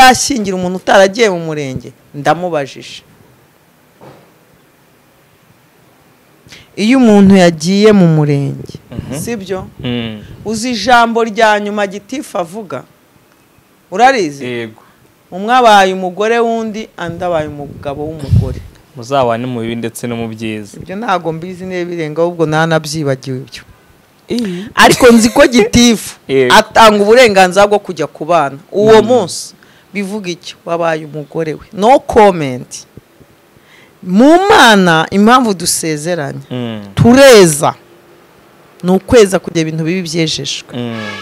yashyingira umuntu utaragiye mu murenge ndamubajije iyo umuntu yagiye mu murenge sibyo uzi ijambo rya nyuma gitifu avuga urarizi yego umwe abaye umugore w'undi undi abaye umugabo w'umugore muzabane mu bibi ndetse no mu byiza ibyo ntabwo mbizi niba birenga ahubwo nanabyibagiwe ibyo ariko nzi ko gitifu Yego. atanga uburenganzira bwo kujya ku bana uwo munsi bivuga iki wabaye umugore we no komenti mu mana impamvu dusezeranye Mm, tureza ni ukweza kugira ibintu bibi byejejwe mm,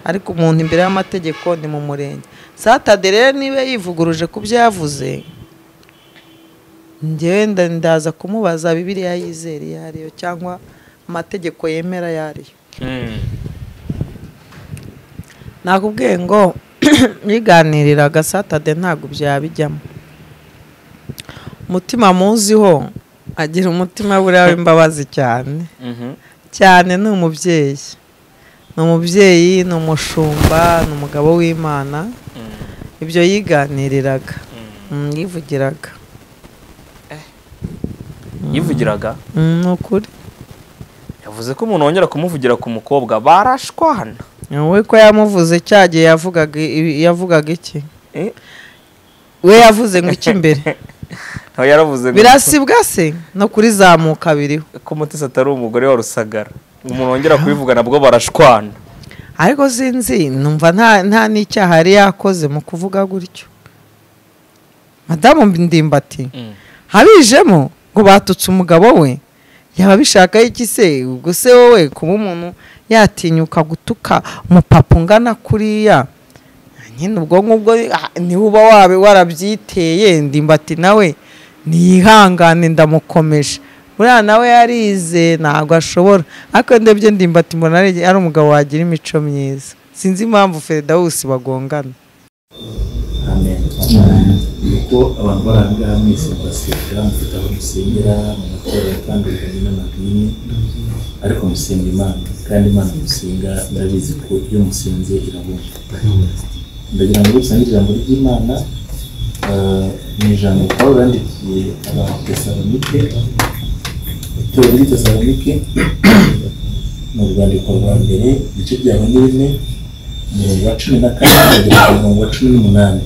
ariko umuntu imbere y'amategeko ni mu murenge satade rero niba yivuguruje ku byo yavuze ngewe nda- ndaza kumubaza bibiriya yizera iyo ariyo cyangwa amategeko yemera ayo ariyo mm. nakubwiye ngo biganiriraga satade ntabwo byabijyamo umutima muziho agira umutima buriya w'imbabazi cyane Mhm. cyane ni umubyeyi ni umubyeyi ni umushumba ni umugabo w'imana Mm, ibyo yiganiriraga mm. Mm, yivugiraga yivugiraga Mm, ni ukuri yavuze ko umuntu wongera kumuvugira ku mukobwa barashwana we ko yamuvuze cya gihe yavugaga i- yavugaga iki Eh? we yavuze ngo iki imbere nawe yaravuze ngo birasibwa se no kuri zamuka biriho ko mutesi atari umugore wa rusagara umuntu wongera kubivuga nabwo barashwana ariko sinzi numva nta nta n'icyaha yari yakoze mu kuvuga gutyo madamu ndimbati Mm. habijemo ngo batutse umugabo we yaba abishaka iki se ubwo se wowe kuba umuntu yatinyuka gutuka umupapa ungana kuriya nyine ubwonko bwo ah, niwe uba wabe warabyiteye ndimbati nawe niyihangane ndamukomeje buriya nawe yarize ntabwo ashobora ariko ndebye ndimbati mbona ari ari umugabo wagira imico myiza sinzi impamvu feredawusi bagongana amen kuko abantu bari aha ngaha mwese murasenga mufite aho musengera mu matorero kandi mujyanye n'amadini ariko musenga imana kandi imana musenga ndabizi ko iyo musenze irabumva ndagira ngo rusange ijambo ry'imana ah, ni ijambo pawulo yandikiye abatesalonike itorero ry'itesalonike ni urwandiko rwa mbere igice cya bane bine umurongo wa cumi na kane kugera ku murongo wa cumi n'umunani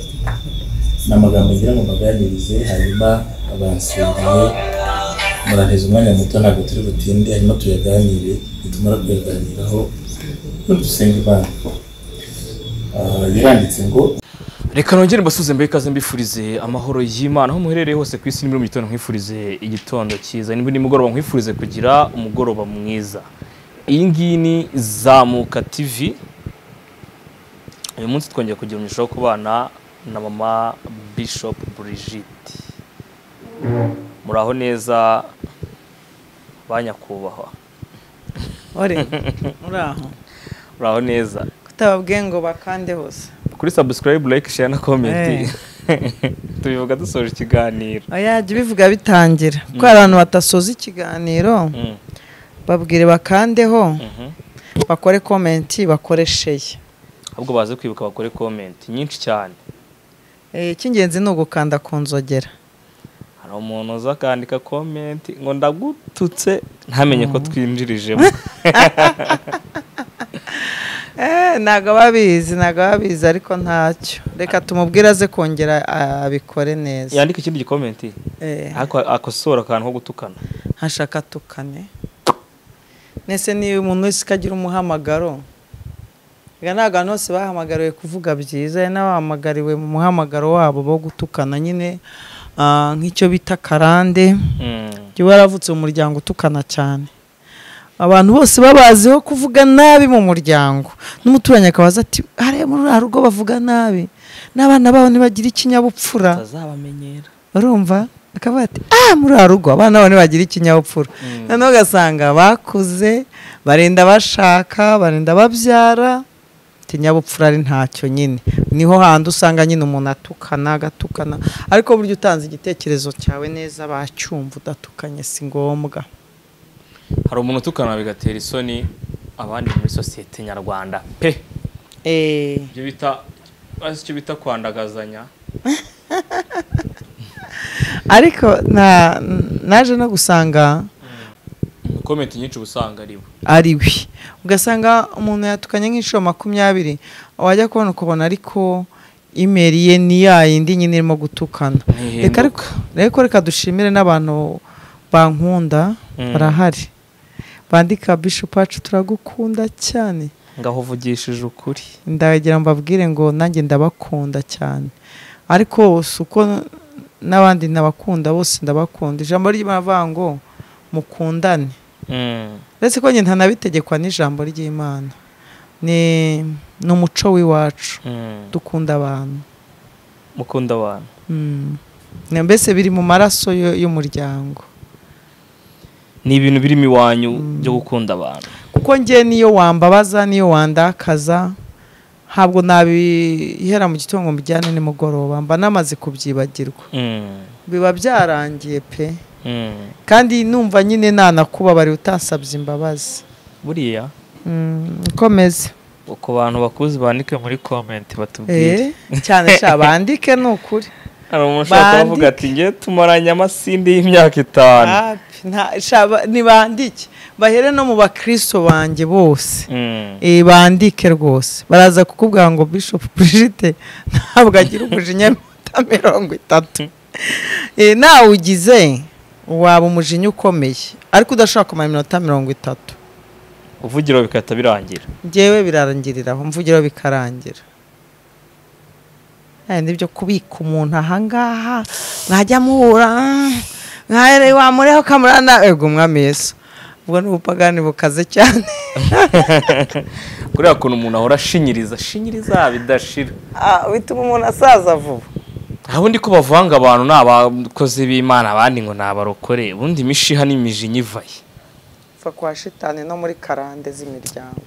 ni amagambo ngira ngo mbaganirize hanyuma abansengeye muranteze umwanya muto ntabwo turi butinde hanyuma tuyaganire nitumara kuyaganiraho dusenga imana Ah, yaranditse ngo reka nongere mbasuze mbe ikaze mbifurize amahoro y'imana aho muherereye hose ku isi nimero mu gitondo nkwifurize igitondo cyiza nimba nimugoroba nkwifurize kugira umugoroba mwiza iyi ngiyi ni zamuka tv uyu munsi twongeye kugira umugisha wo kubana na mama bishop Brigitte muraho neza ba nyakubahwa ore uraho muraho neza kutababwiye ngo bakande hose kuri subscribe like share na comment tubivuga dusoje ikiganiro oya jya ubivuga bitangira kuko hari abantu badasoza ikiganiro Mm, babwire bakandeho mhm. bakore komenti bakoresheye ahubwo baze kwibuka bakore comment nyinshi cyane Eh, icy'ingenzi ni ugukanda ku nzogera hari umuntu uza akandika comment ngo ndagututse ntamenye ko twinjirijemo Eh, ntabwo aba abizi ntabwo aba abizi ariko ntacyo reka tumubwire aze kongera abikore neza yandika ikindi gicomment Eh, ako- akosora akantu ko gutukana hashaka tukane nese niba umuntu wese ukagira umuhamagaro Erega ni abantu bose bahamagariwe kuvuga byiza hari n'abahamagariwe mu muhamagaro wabo bo gutukana nyine ah, nk'icyo bita karande Mm, jya uba waravutse mu muryango utukana cyane abantu bose babaziho kuvuga nabi mu muryango n'umuturanyi akabaza ati hariya muri uriya rugo bavuga nabi n'abana babo ntibagira ikinyabupfura tutazabamenyera urumva akavuga ati ah muri uriya rugo abana bane bagira ikinyabupfura Mm. noneho ugasanga bakuze barenda bashaka barenda babyara ikinyabupfura ari ntacyo nyine niho hantu usanga nyine umuntu atukana agatukana ariko burya utanze igitekerezo cyawe neza bacyumva udatukanye si ngombwa hari umuntu utukana bigatera isoni abandi muri sosiyete nyarwanda pe Eh, ibyo bita azi icyo bita kwandagazanya ariko na- naje no gusanga komenti nyinshi ubusanga ari we ari we ugasanga umuntu yatukanye nk'inshuro makumyabiri wajya kubona ukabona ariko imeri ye ni ya yindi nyine irimo gutukana reka Ntihinduka. ariko reka reka dushimire n'abantu bankunda Mm. barahari bandika bishop wacu turagukunda cyane ngaho uvugishije ukuri ndagira mbabwire ngo nanjye ndabakunda cyane ariko si uko n'abandi ndabakunda bose ndabakunda ijambo ry'imana ngo mukundane uretse ko njye ntanabitegekwa n'ijambo ry'imana ni ni umuco w'iwacu dukunda abantu mukunda abantu Mm. Na mbese biri mu maraso yo- y'umuryango ni ibintu birimo iwanyu byo gukunda abantu kuko njye niyo wambabaza niyo wandakaza ntabwo nabihera mu gitondo ngo mbijyane nimugoroba mba namaze kubyibagirwa biba byarangiye pe kandi numva nyine nanakubabariye utasabye imbabazi buriya Mm, ukomeze ku bantu bakuzi bandike muri komenti batubwire Eh, cyane cyane bandike ni ukuri hari umuntu ushaka kuvuga ati ngewe tumaranye amasinde y'imyaka itanu Api, nta- sha- ba- ntibandike bahere no mu bakristo banjye bose Mm. Eh, bandike rwose baraza kukubwira ngo bishop Brigitte ntabwo agira umujinya bita mirongo itatu Eh, nawe ugize waba umujinya ukomeye ariko udashobora kumara iminota mirongo itatu uvugiro bikahita birangira njyewe birarangiriraho mvugiro bikarangira ni byo kubika umuntu ahangaha mwajya muhura mwarere wamureho kamurana ego umwami yesu ubwo ni ubupagani bukaze cyane kuriya kuntu umuntu ahora ashinyiriza ashinyiriza bidashira Ah, bituma umuntu asaza vuba aha undi ko bavanga abantu ni abakozi b'imana abandi ngo ni abarokore ubundi imishiha n'imijinya ivaye pfa kwa shitani no muri karande z'imiryango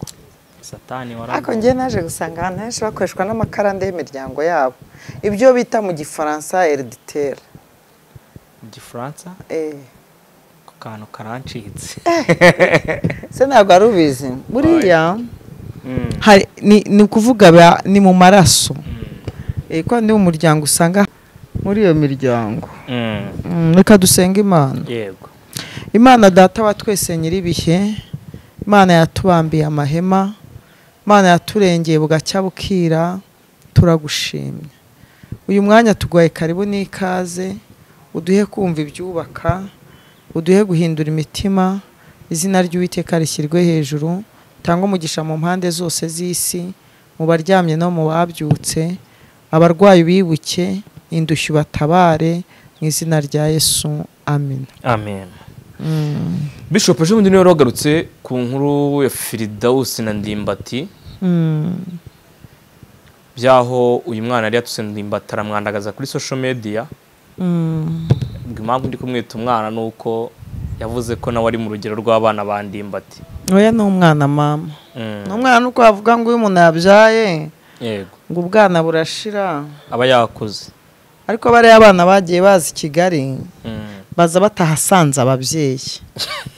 satani ariko njyewe naje gusanga ahantu henshi bakoreshwa n'amakarande y'imiryango yabo ibyo bita mu gifaransa eriditeri mu gifaransa ku kantu karancitse se ntabwo ari ubizi buriya hari ni, ni ukuvuga ba- ni mu maraso Eh, ko ni mu muryango usanga muri iyo miryango Mm, reka dusenga imana yego imana data wa twese nyir'ibihe imana yatubambiye amahema imana yaturengeye bugacya bukira turagushimye uyu mwanya tuguhaye karibu n'ikaze uduhe kumva ibyubaka uduhe guhindura imitima izina ry'uwiteka rishyirwe hejuru tanga umugisha mu mpande zose z'isi mu baryamye no mu babyutse abarwayi bibuke indushyu batabare mu izina rya yesu amen amen bishop ejo bundi niwe wagarutse ku nkuru ya firidawusi na ndimbati Mm. by'aho uyu mwana yari yatuse ndimbati aramwandagaza kuri social media Mm. impamvu ndi kumwita umwana ni uko yavuze ko nawe ari mu rugero rw'abana ba ndimbati oya ni umwana mama Mm. ni umwana uko wavuga ngo uyu umuntu yabyaye yego ngo ubwana burashira aba yakuze ariko bariya abana bagiye baza i kigali Mm. baza batahasanze ababyeyi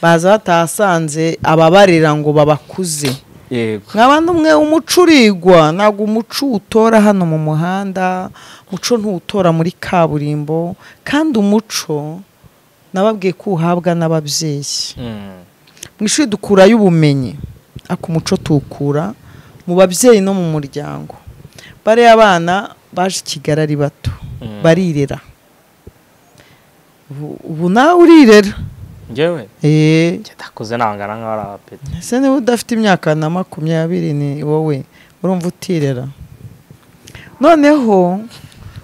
baza batahasanze ababarera ngo babakuze yego nkaba n'umwe umucurigwa ntabwo umuco uwutora hano mu muhanda umuco ntuwutora muri kaburimbo kandi umuco nababwiye ko uhabwa n'ababyeyi Mm. mu ishuri dukurayo ubumenyi ariko umuco tuwukura mu babyeyi no mu muryango bariya abana baje i kigali ari bato Mm. barirera Ubu- ubu nawe urirera njyewe eee ndakuze nangana nkaho ari abapeti ese niba udafite imyaka na makumyabiri ni wowe urumva utirera noneho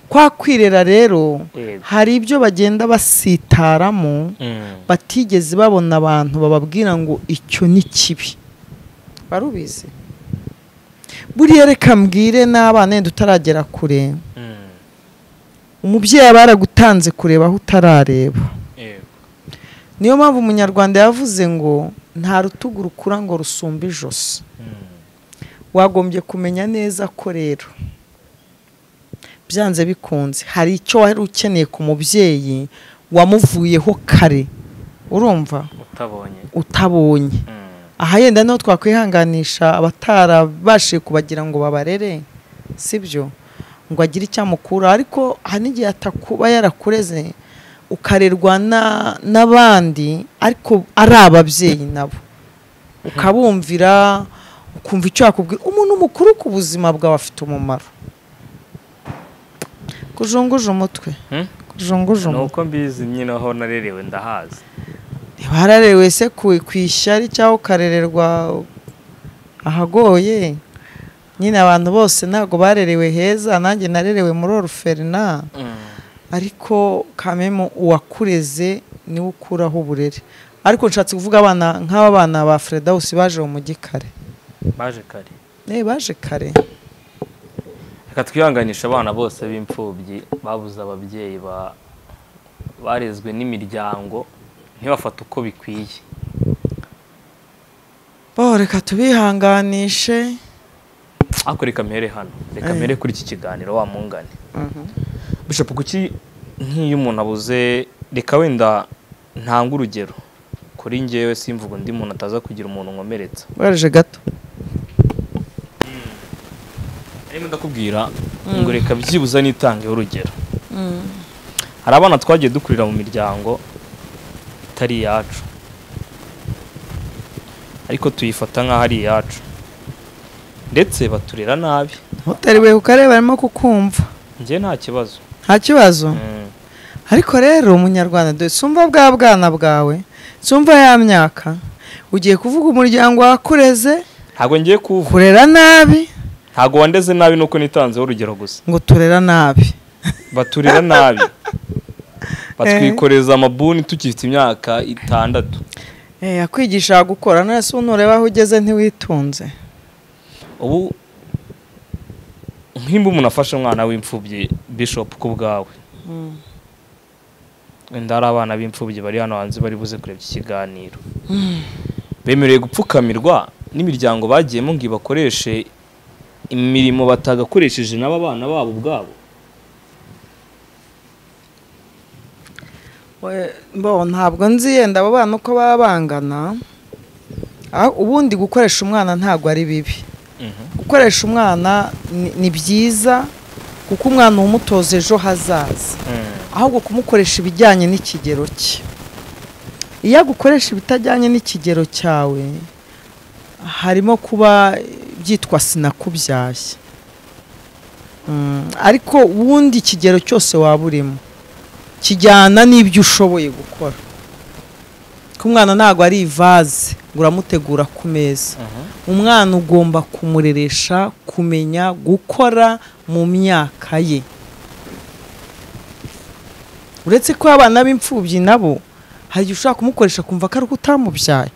kwa kwirera rero Yego. hari ibyo bagenda basitaramo Mm. batigeze babona abantu bababwira ngo icyo ni kibi wari ubizi buriya reka mbwire n'abana yenda utaragera kure Mm. umubyeyi aba yaragutanze kureba aho utarareba yego niyo mpamvu umunyarwanda yavuze ngo nta rutugu rukura ngo rusumbe ijosi Mm. wagombye kumenya neza ko rero byanze bikunze hari icyo wari ukeneye ku mubyeyi wamuvuyeho kare urumva utabonye utabonye Mm. aha yenda niho twakwihanganisha abatarabashije kubagira ngo babarere si byo ngo agire icyo amukura ariko hari n'igihe atakuba yarakureze ukarerwa na- n'abandi ariko ari ababyeyi nabo ukabumvira ukumva icyo yakubwira umuntu mukuru ku buzima bwawe afite umumaro kujunguje umutwe Hmm? kujunguje ni umutwe uko mbizi nyine aho narerewe ndahazi ntibararewe se ku- ku ishyari cyangwa ukarererwa ahagoye nyine abantu bose ntabwo barerewe heza nanjye narerewe muri oruferina ariko kamemu uwakureze niwe ukuraho uburere ariko nshatse kuvuga abana nk'aba bana ba Fredawusi baje mu mujyi kare baje kare Eh, baje kare reka twihanganisha abana bose b'imfubyi babuze ababyeyi ba- barezwe n'imiryango ntibafate uko bikwiye bo reka tubihanganishe ariko reka mpere hano reka Eh. mpere kuri iki kiganiro wa mungane bishop kuki nk'iyo umuntu abuze reka wenda ntanga urugero kuri ngewe simvuga undi muntu ataza kugira umuntu nkomeretsa waraje gato arimo ndakubwira ngo reka byibuze nitangeho urugero hari abana twagiye dukurira mu miryango itari iyacu ariko tuyifata nk'aho ari iyacu ndetse baturera nabi utariwe ukareba arimo kukumva njye nta kibazo nta kibazo Mm. ariko rero umunyarwanda dore sumva bwa bwana bwawe sumva ya myaka ugiye kuvuga umuryango wakureze ntabwo ngiye kuvuga kurera nabi ntabwo wandeze nabi nuko nitanzeho urugero gusa ngo turera nabi baturira nabi batwikoreza amabuni tukifite imyaka itandatu Eh, yakwigisha gukora none se ubu nureba aho ugeze ntiwitunze ubu nk'imba umuntu afashe umwana w'imfubyi bishop ku bwawe wenda hari abana b'imfubyi bari hano hanze bari buze kureba iki kiganiro bemerewe gupfukamirwa n'imiryango bagiyemo ngo ibakoreshe imirimo batagakoresheje n'aba bana babo ubwabo We- bo ntabwo nzi yenda abo bana uko baba bangana Ah, ubundi gukoresha umwana ntabwo ari bibi gukoresha umwana ni- ni byiza kuko umwana uba umutoza ejo hazaza ahubwo kumukoresha ibijyanye n'ikigero cye iyo agukoresha ibitajyanye n'ikigero cyawe harimo kuba byitwa sinakubyaye Mm, ariko ubundi ikigero cyose waba urimo kijyana n'ibyo ushoboye gukora ko umwana ntabwo ari ivaze ngo uramutegura ku meza umwana ugomba kumureresha kumenya gukora mu myaka ye uretse ko abana b'imfubyi nabo hari igihe ushobora kumukoresha kumva ko ari uko utamubyaye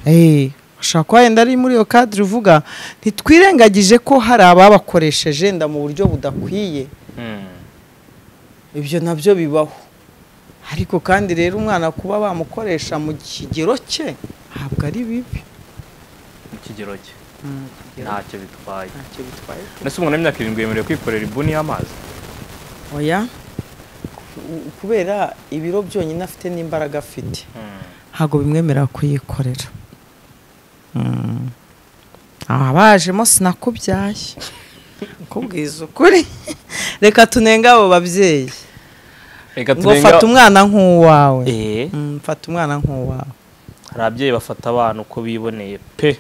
Eh, ushobora kuba wenda ari muri iyo kadire uvuga ntitwirengagije ko hari ababakoresheje wenda mu buryo budakwiye ibyo nabyo bibaho ariko kandi rero umwana kuba bamukoresha mu kigero cye ntabwo ari bibi mu kigero cye Mm, ntacyo bitwaye ntacyo bitwaye ndetse umuntu w'imyaka irindwi yemerewe kwikorera ibuni y'amazi oya ku- kubera ibiro byonyine afite n'imbaraga afite ntabwo bimwemerera kuyikorera Mm. abajemo sinakubyaye kubwiza ukuri reka tunenge abo babyeyi reka ngo fata turenga umwana nk'uwawe eee Mm, fata umwana nk'uwawe hari ababyeyi bafata abana uko biboneye pe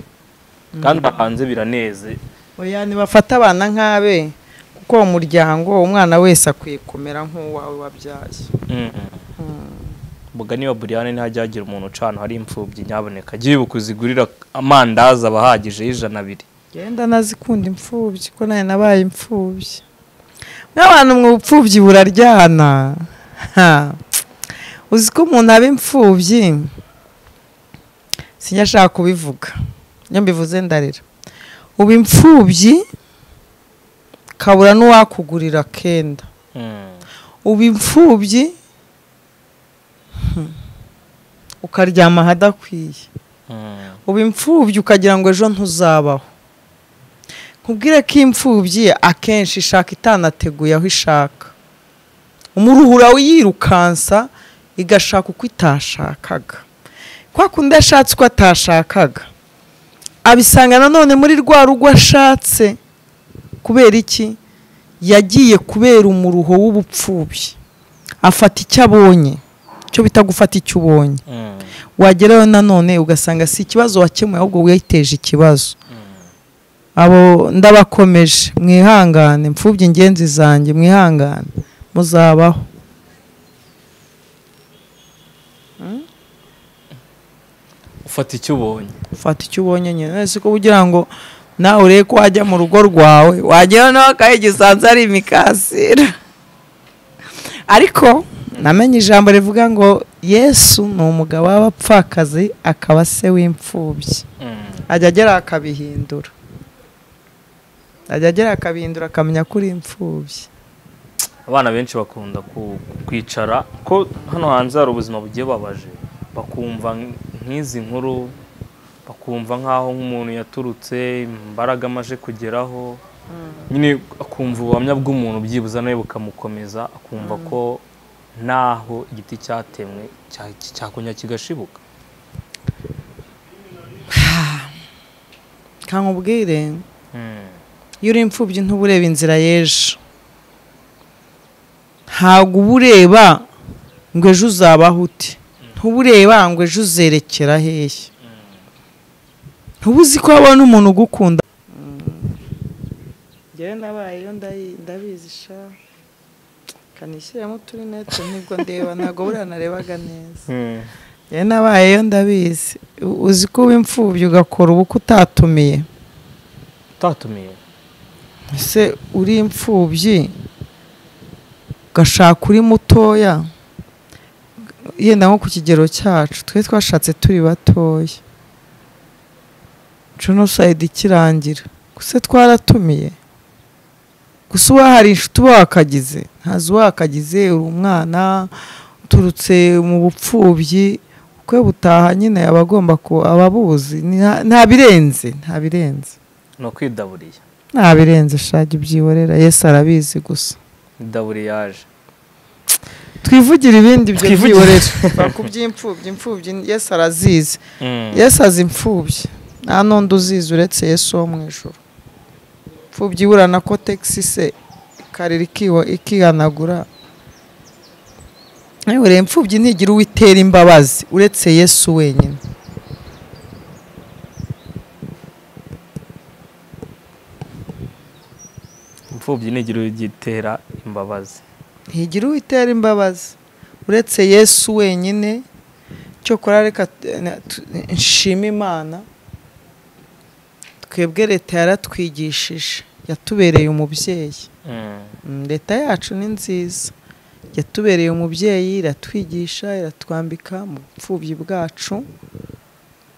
kandi hanze biraneze oya ntibafate abana nk'abe kuko uwo muryango umwana wese akwiye kumera nk'uwawe wabyaye mbuga niba buriyane ntihajya hagira umuntu ucana hari imfubyi nyaboneka jya wibuka uzigurira amandazi aba ahagije y'ijana abiri genda nazikunda imfubyi ko nawe nabaye imfubyi nk'abantu mu bupfubyi buraryana Ha. uzi ko umuntu aba imfubyi sinjya ashaka kubivuga iyo mbivuze ndarira uba imfubyi kabura n'uwakugurira kenda uba imfubyi Hmm. ukaryama ahadakwiye uba imfubyi ukagira ngo ejo ntuzabaho nkubwire ko imfubyi akenshi ishaka itanateguye aho ishaka umuruhura yirukansa igashaka uko itashakaga kwa kundi yashatse uko atashakaga abisanga nanone muri rwa rugo ashatse kubera iki yagiye kubera umuruho w'ubupfubyi afata icyo abonye cyo bita gufata icyo ubonye wagerayo nanone ugasanga si ikibazo wakemuye ahubwo witeje ikibazo abo ndabakomeje mwihangane mfubye ingenzi zanjye mwihangane muzabaho ufata icyo ubonye ufata icyo ubonye nyine si ko kugira ngo nawe urebe ko wajya mu rugo rwawe wagera nawe akahe gisanzwe ari imikasira ariko namenye ijambo rivuga ngo yesu ni umugabo w'abapfakazi akaba se w'imfubyi ajya agera akabihindura ajya agera akabihindura akamenya ko uri imfubyi abana benshi bakunda ku- kwicara ko hano hanze hari ubuzima bugiye babaje bakumva nk'izi nkuru bakumva nk'aho nk'umuntu yaturutse imbaraga amaje kugeraho nyine akumva ubuhamya bw'umuntu byibuze nawe bukamukomeza akumva ko naho igiti cyatemwe cya- cyakonya kigashibuka kankubwire iyo uri imfubyi ntuba ureba inzira y'ejo ntabwo uba ureba ngo ejo uzabaho ute ntuba ureba ngo ejo uzerekera hehe ntuba uzi ko habona umuntu ugukunda njyewe nabayeyo ndabizi sha kanishyiramo uturinete nibwo ndeba ntabwo buriya narebaga neza njyewe nabayeyo ndabizi U- uzi ko uba imfubyi ugakora ubukwe utatumiye utatumiye ese uri imfubyi ugashaka uri mutoya yenda nko ku kigero cyacu twe twashatse turi batoya jenoside ikirangira gusa twaratumiye gusa uba hari inshuti uba wakagize ntazi uwakagize uri umwana uturutse mu bupfubyi ukwe butaha nyine aba agomba ku- aba abuzi Nta- nta birenze nta birenze ni ukwidaburiye ntabirenze shaka ibyihorera yesu arabizi gusa idaburi yaje twivugire ibindi byo Twivugire. byihorera ku by'imfubyi imfubyi yesu arazizi yesu azi imfubyi nta n'undi uzizi uretse yesu wo mu ijoro imfubyi ibura na kotegisi se ikarira ikiwa- ikihanagura yewe rero imfubyi ntigira uwo itera imbabazi uretse yesu wenyine imfubyi ntigire ugitera imbabazi ntigira uwitera imbabazi uretse yesu wenyine cyokora reka t- na- tu- nshime imana twebwe leta yaratwigishije yatubereye umubyeyi Mm, leta yacu ni nziza yatubereye umubyeyi iratwigisha iratwambika mu bupfubyi bwacu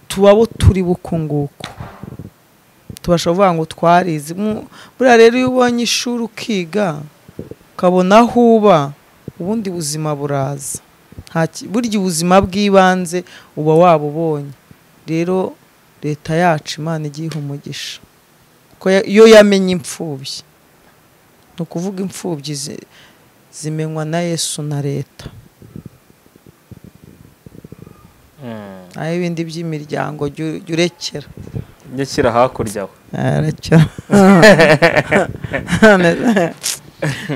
tubabo turi bukunguku tubasha kuvuga ngo twarize Mu- buriya rero iyo ubonye ishuri ukiga ukabona aho uba ubundi buzima buraza Nta ki- burya ubuzima bw'ibanze uba wabubonye rero leta yacu imana igiye iha umugisha Ko ya- iyo yamenye imfubyi ni ukuvuga imfubyi zi- zimenywa na yesu na leta naho ibindi by'imiryango jya jya urekera njye shyira hakurya aho arakira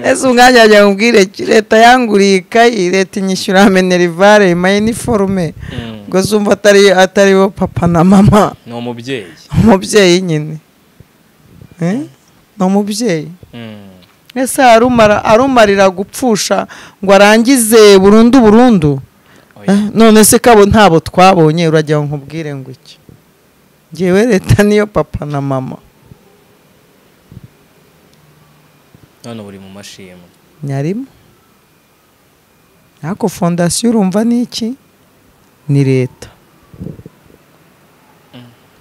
ese umwanya wagira ngo ubwire leta yanguriye ikayi leta inyishyura minerivare imaye niforume ubwo zumva atari atari bo papa na mama ni umubyeyi umubyeyi nyine Eh? ni umubyeyi ese arumara arumarira gupfusha ngo arangize burundu burundu Oya. Eh, none se kabo ntabo twabonye uragira ngo nkubwire ngo iki ngewe leta niyo papa na mama none buri mu mashimwe nyarimo ariko fondasiyo urumva ni iki ni leta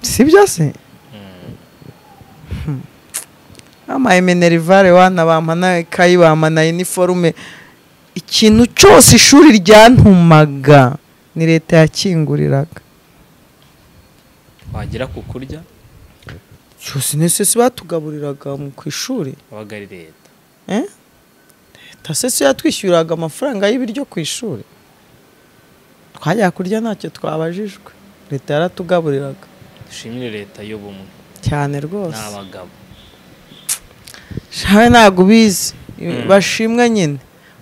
sibyo se Hmm. amayemenerivare wana bampa na ikayi bampa na iniforume ikintu cyose ishuri ryantumaga ni leta yakinguriraga wagera ku kurya cyose nese si batugaburiraga mu- ku ishuri wabaga ari leta Eh? leta se si yatwishyuriraga amafaranga y'ibiryo ku ishuri twajya kurya ntacyo twabajijwe leta yaratugaburiraga dushimire leta y'ubumwe cyane rwose n'abagabo shawe ntabwo ubizi bashimwe nyine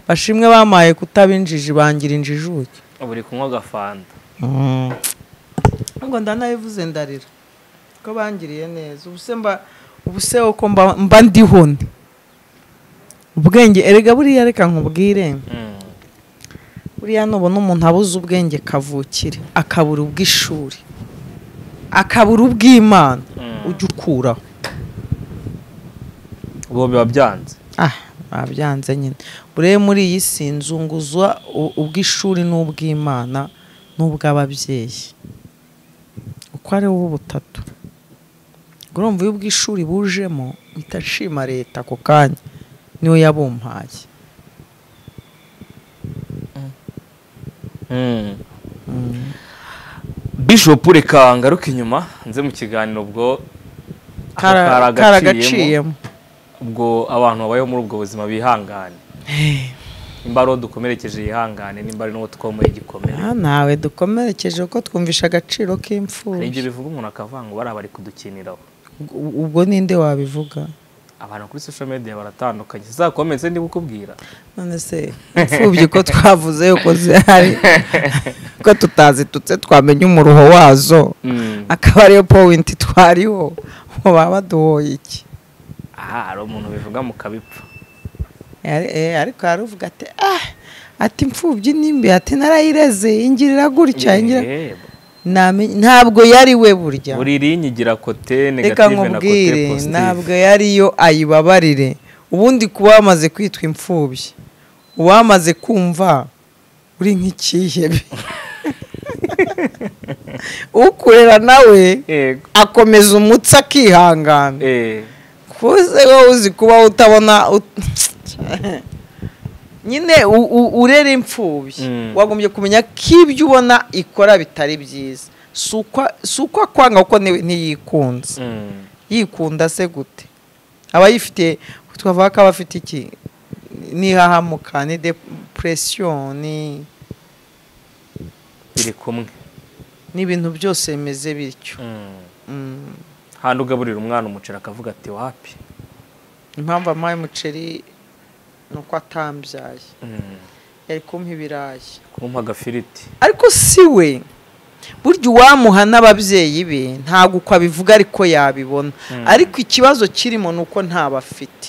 bashimwe bamaye kutaba injiji bangira injijuke ubu uri kunywa agafanta ngo ndanabivuze ndarira ko bangiriye neza ubu se mba ubu se uko mba mba ndiho nde ubwenge erega buriya reka nkubwire Mm. buriya nubona umuntu abuze ubwenge kavukire akabura ubw'ishuri akabura ubw'imana Mm. ujya ukuraho ubu biba byanze ah babyanze nyine buriya muri iyi si nzunguza u- ubw'ishuri n'ubw'imana n'ubw'ababyeyi uko ari wowe butatu ubwo urumva iyo ubw'ishuri bujemo uhita nshima leta ako kanya niyo yabumpaye Mm. bishop reka ngaruke inyuma nze mu kiganiro ubwo Kara- aka karagaciyemo karagaciyemo ubwo abantu babayeho muri ubwo buzima bihangane nimba ari uwo dukomerekeje yihangane nimba ari n'uwo twomoye igikomere Ah, ntawe dukomerekeje kuko twumvisha agaciro hari ibyo k'imfubyi bivuga umuntu akavuga ngo bariya bari kudukiniraho U- ubwo ninde wabivuga abantu kuri social media baratandukanye sizakometse ndi kukubwira none se imfubyi ko twavuze yuko zihari ko tutazitutse twamenya umuruho wazo Mm. akaba ariyo powinti twariho ngo baba baduhoye iki aha hari umuntu bivuga mu kabipfa Ari- eh, ariko yaravuga ati ah ati imfubyi nimbi ati narayireze ingirira gutya ingira Eh, Namenye- ntabwo yari we burya buri rinye igira kote reka negative na kote nkubwire ntabwo positive yariyo ayibabarire ubundi kuba wamaze kwitwa imfubyi uwamaze kumva uri nk'ikihebe ukurera nawe yego akomeza umutsi akihangana eh kuze wowe uzi kuba utabona ut- nyine u- u- urera imfubyi Mm. wagombye kumenya ko ibyo ubona ikora bitari byiza si uko- si uko akwanga kuko ni- ntiyikunze Mm. yikunda se gute aba yifitiye twavuga ko aba afite iki n'ihahamuka ni depuresiyo ni biri kumwe n'ibintu byose bimeze bityo Mm. Mm. handi ugaburira umwana umuceri akavuga ati wapi impamvu amuhaye umuceri ni uko atambyaye Mm. yari kumpa ibirayi kumpa agafiriti ariko si we burya uwamuha n'ababyeyi be ntabwo uko abivuga ariko yabibona ariko ikibazo kirimo ni uko ntabafite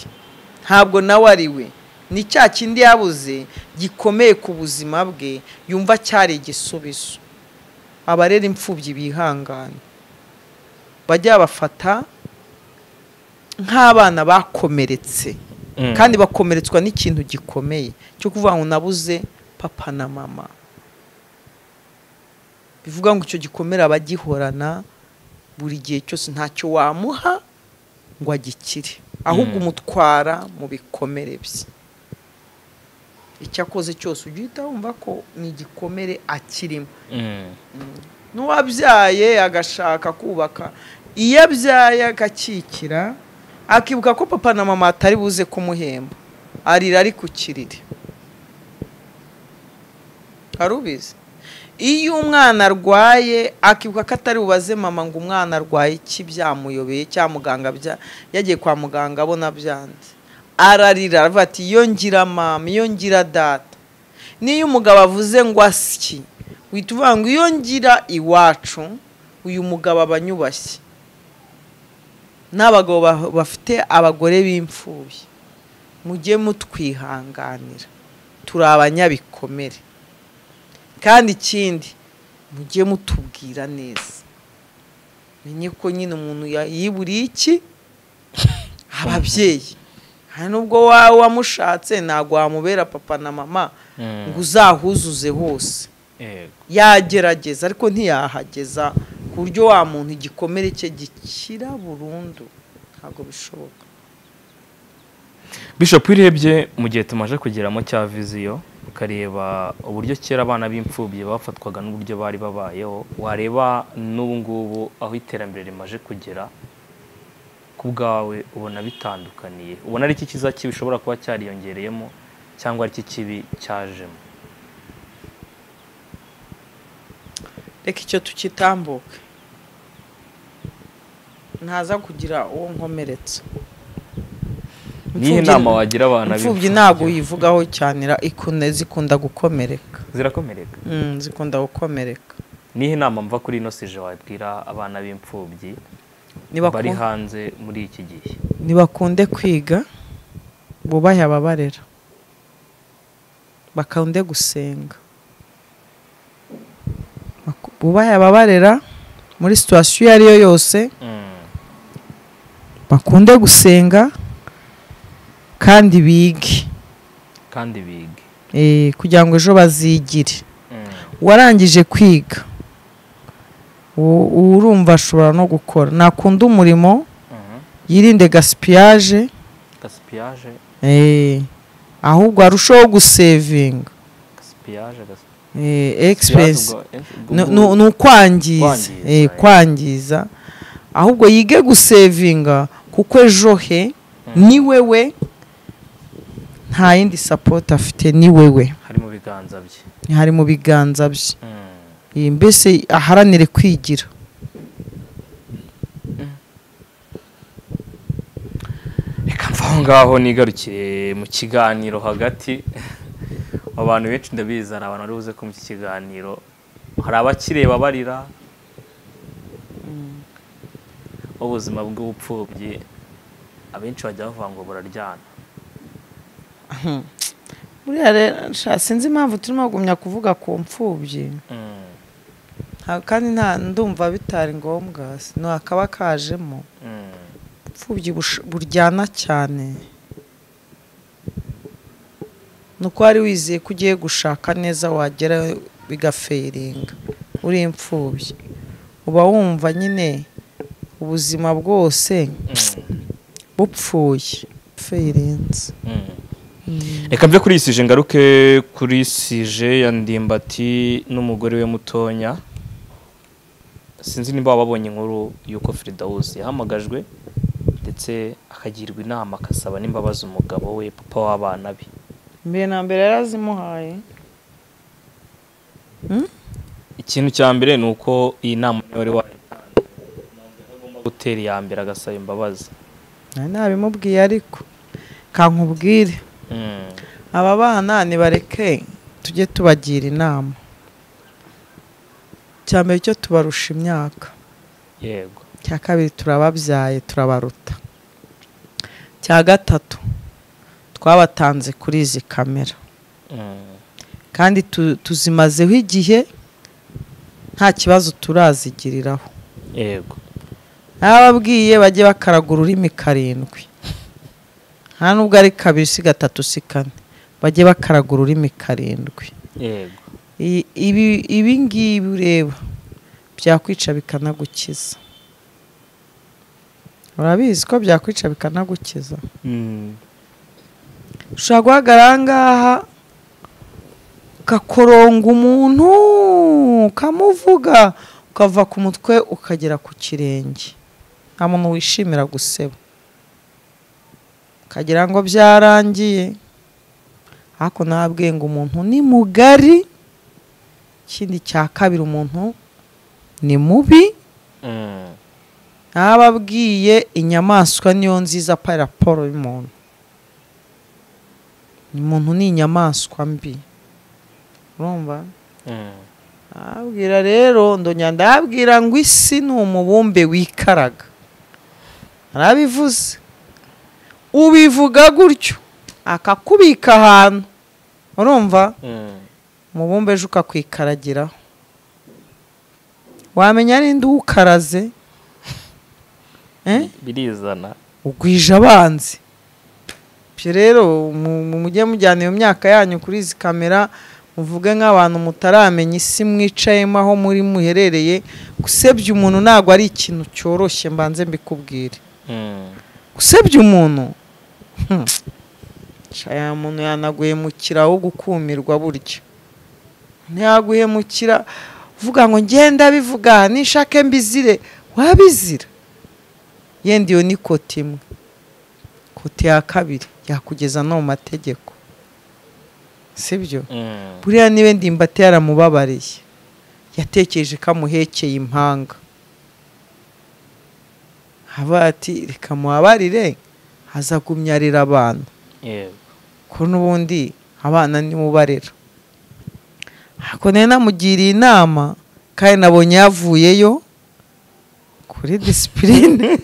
ntabwo nawe ari we ni cya kindi yabuze gikomeye ku buzima bwe yumva cyari igisubizo abarera imfubyi bihangane bajya babafata nk'abana bakomeretse Mm. kandi bakomeretswa n'ikintu gikomeye cyo kuvuga ngo nabuze papa na mama bivuga ngo icyo gikomere abagihorana buri gihe cyose ntacyo wamuha ngo agikire ahubwo Mm. umutwara mu bikomere bye icyo akoze cyose ujya uhita wumva ko ni igikomere akirimo Mm. n'uwabyaye agashaka kubaka iyo abyaye agakikira akibuka ko papa na mama atari buze kumuhemba arira ari ku kiriri arubizi iyo umwana arwaye akibuka ko atari bubaze mama ngo umwana arwaye iki byamuyobeye cyangwa muganga bya- yagiye kwa muganga abona byanze ararira aravuga ati iyo ngira mama iyo ngira data niyo umugabo avuze ngo asyi uhita uvuga ngo iyo ngira iwacu uyu mugabo aba anyubashye n'abagabo ba- bafite abagore b'imfubyi mujye mutwihanganira turi abanyabikomere kandi ikindi mujye mutubwira neza menye ko nyine umuntu ya- yiburiye iki ababyeyi hari n'ubwo wawe wamushatse ntabwo wamubera papa na mama Mm. ngo uzahuzuze hose yego yagerageza ariko ntiyahageza ku buryo wa muntu igikomere cye gikira burundu ntabwo bishoboka bishop urebye mu gihe tumaze kugeramo cya viziyo ukareba uburyo kera abana b'imfubyi bafatwaga n'uburyo bari babayeho wareba n'ubu ngubu aho iterambere rimaje kugera ku bwawe ubona bitandukaniye ubona ari iki kiza kibi ushobora kuba cyariyongereyemo cyangwa ari iki kibi cyajemo reka icyo tukitambuke ntaza kugira uwo nkomeretsa niyihe Imfubyi- nama wagira abantu imfubyi ntabwo uyivugaho cyane ra- ikunda zikunda gukomereka zirakomereka Mm, zikunda gukomereka nihe nama mva kuri ino sije wabwira abana b'imfubyi Nibaku- bari hanze muri iki gihe ntibakunde kwiga bubahe ababarera bakunde gusenga Baku- bubahe ababarera muri situwasiyo iyo ari yo yose Mm. bakunde gusenga kandi bige kandi bige Eh, kugira ngo ejo bazigire Mm. warangije kwiga u- urumva ashobora no gukora nakunda umurimo Mhm. yirinde gasipiyaje gasipiyaje Eh, ahubwo arushaho gusevinga gasipiyaje gasipiyaje Eh, egisperiyensi ubwo- eh, ubwo- ni ni ukwangiza Kwangiza, Eh, kwangiza ahubwo yige gusevinga kuko ejo he Mm. ni wewe nta yindi sapoti afite ni wewe hari mu biganza bye hari mu biganza bye Mm. Eh, mbese aharanire kwigira reka mva aho ngaho nigarukire mu kiganiro hagati abantu benshi ndabizi hari abantu bari buze kumva iki kiganiro hari abakireba barira ubuzima bw'ubupfubyi abenshi bajya bavuga ngo buraryana buriya rero sha, sinzi impamvu turimo kugumya kuvuga ku mfubyi Mm, Nta- kandi nta ndumva bitari ngombwa no akaba kajemo mm. ubupfubyi bush- buryana cyane ni uko wari wizeye ko ugiye gushaka neza wagera bigaferinga uri imfubyi uba wumva nyine ubuzima bwose bupfuye ferinze Mm. reka mve kuri sije ngaruke kuri sije ya ndimbati n'umugore we mutonya sinzi niba wababonye inkuru y'uko firidawuzi yahamagajwe ndetse akagirwa inama agasaba n'imbabazi umugabo we papa w'abana be mbere na mbere yarazimuhaye ikintu cya mbere ni uko iyi nama niyo wari wayitanze umuntu agomba gutera iya mbere agasaba imbabazi nari nabimubwiye ariko kankubwire Mm. aba bana nibareke tujye tubagira inama cya mbere cyo tubarusha imyaka yego cya kabiri turababyaye turabaruta cya gatatu twabatanze kuri izi kamera Mm. kandi tu- tuzimazeho igihe nta kibazo turazigiriraho yego n'ababwiye bajye bakaraga ururimi karindwi nta nubwo ari kabiri si gatatu si kane bajye bakaraga ururimi karindwi yego I- ibi ibi ngibi ureba byakwica bikanagukiza urabizi ko byakwica bikanagukiza Mm. ushobora guhagarara aha ngaha ukakoronga umuntu ukamuvuga ukava ku mutwe ukagera ku kirenge nta muntu wishimira guseba ukagira ngo byarangiye ariko nabwiye ngo umuntu ni mugari ikindi cya kabiri umuntu ni mubi Mm. ntababwiye inyamaswa niyo nziza pa raporo y'umuntu umuntu ni inyamaswa mbi urumva Mm. abwira rero ndongera ndabwira ngo isi ni umubumbe wikaraga narabivuze ubivuga gutyo akakubika ahantu urumva Mm. umubumbe ejo ukakwikaragiraho wamenya n'indi uwukaraze eh? birizana ugwije abanzi byo rero mu- mu- mujye mujyana iyo myaka yanyu kuri izi kamera muvuge nk'abantu mutaramenya isi mwicayemo aho muri muherereye gusebya umuntu ntabwo ari ikintu cyoroshye mbanze mbikubwire Mm. gusebya umuntu hmm, shaya muntu yanaguhemukira wo gukumirwa burya ntiyaguhemukira uvuga ngo ngenda bivuga nishake mbizire wabizira yenda iyo ni kote imwe kote ya kabiri yakugeza no mu mategeko sibyo Mm. buriya niwe ndimbati yaramubabariye yatekereje ko amuhekeye impanga haba ati reka mubabarire azagumya arera abana yego ko n'ubundi abana nibo barera ariko nayo namugiriye inama kandi nabonye yavuyeyo kuri disipurine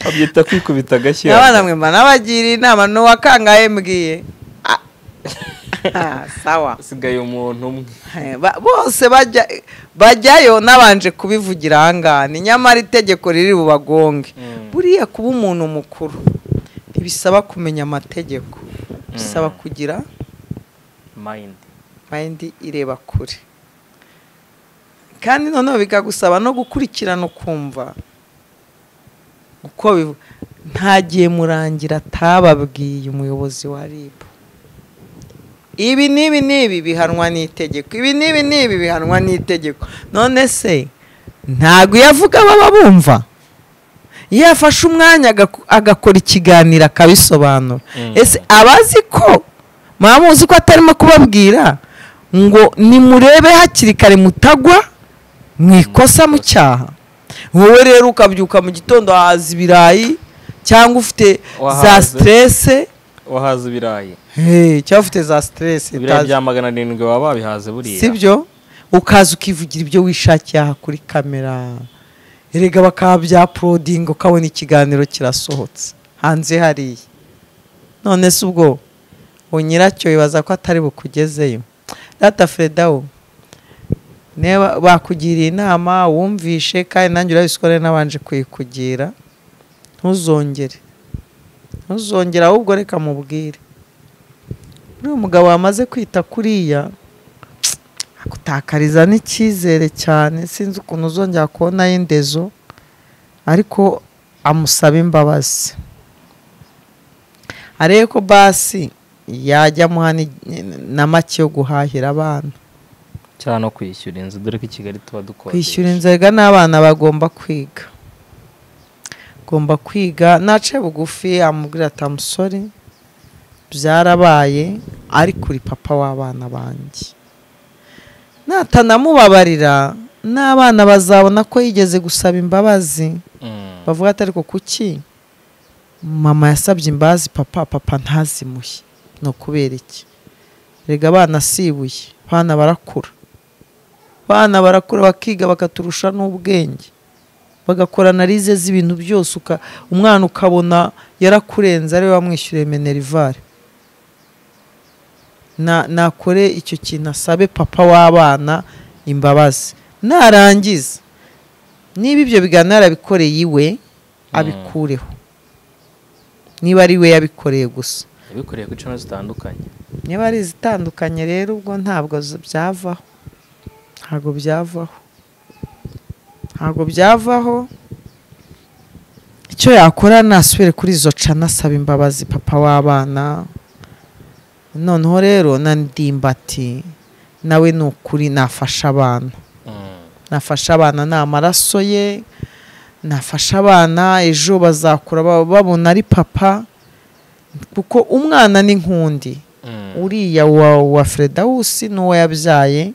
babyita kwikubita agashyi abana mwe mba nabagira inama n'uwakangaye mbwiye Ah. Ah, sawa hasigaye umuntu umwe Eh, ba- bose bajya bajyayo nabanje kubivugira ahangane nyamara itegeko riri bubagonge Mm. buriya kuba umuntu mukuru ntibisaba kumenya amategeko bisaba kugira mayindi mayindi ireba kure kandi noneho bikagusaba no gukurikirana ukumva uko bivu- nta gihe murangira atababwiye umuyobozi wa rib ibi n'ibi n'ibi bihanwa n'itegeko ibi n'ibi n'ibi bihanwa n'itegeko none se ntabwo iyo avuga baba bumva iyo yafashe umwanya agaku- agakora ikiganiro akabisobanura Mm. ese abazi ko mwaba muzi ko atarimo kubabwira ngo nimurebe hakiri kare mutagwa mu ikosa mu cyaha wowe rero ukabyuka mu gitondo wahaza ibirayi cyangwa ufite za Wahaze. siterese wahaze ibirayi Hey, cyangwa ufite za siterese ibirayi bya magana arindwi baba babihaze buriya sibyo ukaza ukivugira ibyo wishakiye aha kuri kamera erega bakaba byaporodinga ukabona ikiganiro kirasohotse hanze hariya none se ubwo uwo nyiracyo wibaza ko atari bukugezeyo data fredawo niba bakugiriye inama wumvishe kandi nanjye urabisukore nabanje kuyikugira ntuzongere ntuzongere ahubwo reka mubwire uriya mugabo wamaze kwita kuriya gutakariza n'icyizere cyane sinzi ukuntu uzongera kubona y'indezo ariko amusaba imbabazi arebe ko basi yajya amuha ni- na make yo guhahira abana cyangwa no kwishyura inzu dore ko i kigali tuba dukodesha kwishyura inzega n'abana bagomba kwiga agomba kwiga nace bugufi amubwira ati amusore byarabaye ariko uri papa w'abana banjye natanamubabarira n'abana bazabona ko yigeze gusaba imbabazi Mm. bavuga ati ariko kuki mama yasabye imbabazi papa papa ntazimuhe ni ukubera iki rega abana si ibuye abana barakura abana barakura bakiga bakaturusha n'ubwenge bagakora analize z'ibintu byose uka- umwana ukabona yarakurenze ariwe wamwishyuriye menerivare Na- nakore icyo kintu asabe papa w'abana imbabazi narangiza niba ibyo biganiro yarabikoreye iwe abikureho niba ari we yabikoreye gusa yabikoreye ku icumi zitandukanye niba ari izitandukanye rero ubwo ntabwo z- byavaho ntabwo byavaho ntabwo byavaho icyo yakora nasubire kuri izo cana asaba imbabazi papa w'abana noneho rero na ndimbati nawe ni ukuri nafasha abana Mm. nafasha abana ni amaraso ye nafasha abana ejo bazakura ba- babona ari papa kuko umwana ni nk'undi Mm. uriya wa, wa fredawusi n'uwo yabyaye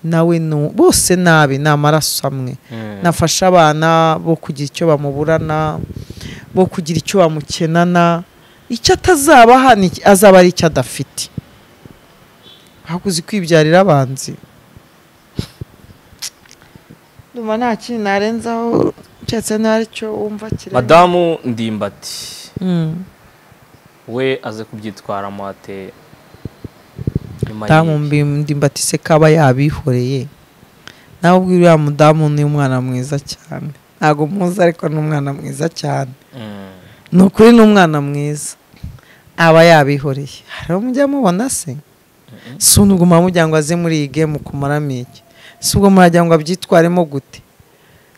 nawe nu- bose nabi ni amaraso amwe Mm. nafasha abana bo kugira icyo bamuburana bo kugira icyo bamukenana icyo atazabaha ni- azaba ari icyo adafite hakuzi kwibyarira abanzi ndumva nta kindi narenzaho keretse niba ari cyo wumva kire madamu ndimbati we aze kubyitwaramo ate nyuma damu y'ibi? mbimbatise kaba yabihoreye nawe ubwo uriya mudamu ni umwana mwiza cyane ntabwo muzi ariko ni umwana mwiza cyane Mm. ni ukuri ni umwana mwiza aba yabihoreye hari mujya mubona se si ubwo mujya ngo aze muri iyi gemu kumaramo iki si ubwo murajya ngo abyitwaremo gute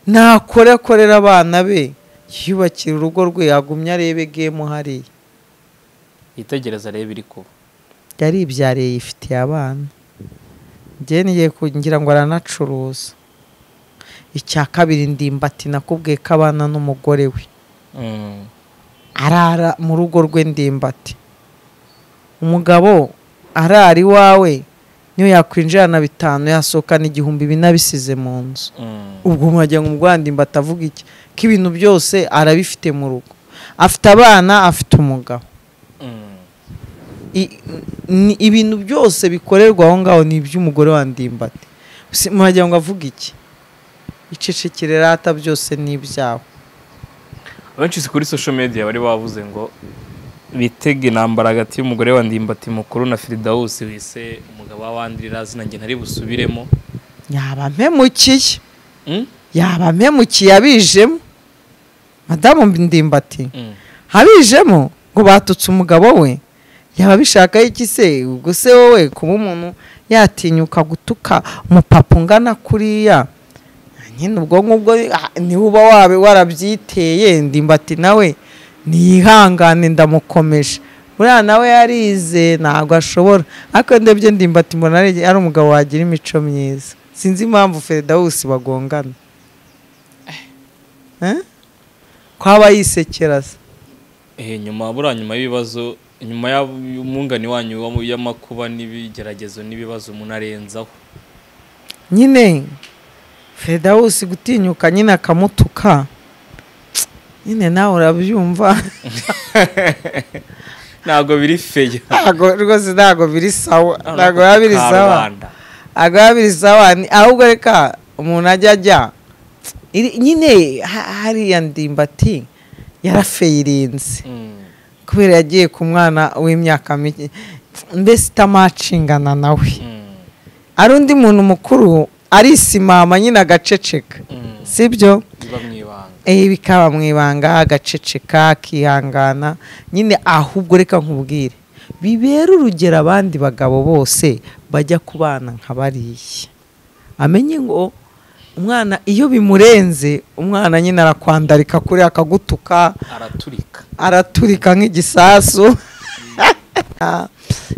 nakore akorera abana be yiyubakira urugo rwe yagumye arebe gemu hariya yitegereza rero ibiri kuba yari ibyariye yifitiye abana njye nigiye kugira ngo aranacuruza icya kabiri ndimbati nakubwiye ko abana n'umugore we Mm. arara mu rugo rwe ndimbati umugabo arara iwawe niyo yakwinjirana bitanu yasohokana igihumbi binabisize mu nzu Mm. ubwo mwagira ngo umugwandimbati avuga iki ko ibintu byose arabifite mu rugo afite abana afite umugabo I- ni- ibintu byose bikorerwa aho ngaho ni iby'umugore wa ndimbati Si- mwagira ngo avuge iki icecekere rata byose ni ibyawe abenshi si kuri social media bari bavuze ngo bitege intambara hagati y'umugore wa ndimbati mukuru na firidawusi wise umugabo w'abandira zina njye ntari busubiremo yaba mpemukiye Mm? yaba mpemukiye abijemo madamu ndimbati Mm. abijemo ngo batutse umugabo we yaba abishakaho iki se ubwo se wowe kuba umuntu yatinyuka gutuka umupapa ungana kuriya nyine ubwonko ubwo ah, niwe uba wabe warabyiteye ndimbati nawe niyihangane ndamukomeje buriya nawe yarize ntabwo ashobora ariko ndebye ndimbati mbona ari ari umugabo wagira imico myiza sinzi impamvu feridawusi bagongana Eh? ko aba yisekera se Eh, nyuma buriya nyuma y'ibibazo nyuma y'umwungani wanyu wa- y'amakuba n'ibigeragezo n'ibibazo umuntu arenzaho nyine feridawusi gutinyuka nyine akamutuka nyine nawe urabyumva ntabwo biri feya ntabwo rwose ntabwo biri sawa ntabwo biba biri sawa Karubanda. ntabwo biba biri sawa Ni- ahubwo reka umuntu ajya ajya Iri- nyine ha- hariya ndimbati yarafeyirinze Mm. kubera yagiye ku mwana w'imyaka mike mbese itamacingana nawe Mm. ari undi muntu mukuru arisimama nyine agaceceka Mm. sibyo biba mu ibanga Eh, bikaba mu ibanga agaceceka akihangana nyine ahubwo reka nkubwire bibera urugero abandi bagabo bose bajya ku bana nka bariya amenye ngo umwana iyo bimurenze umwana nyine arakwandarika kuri akagutuka araturika araturika nk'igisasu Ah,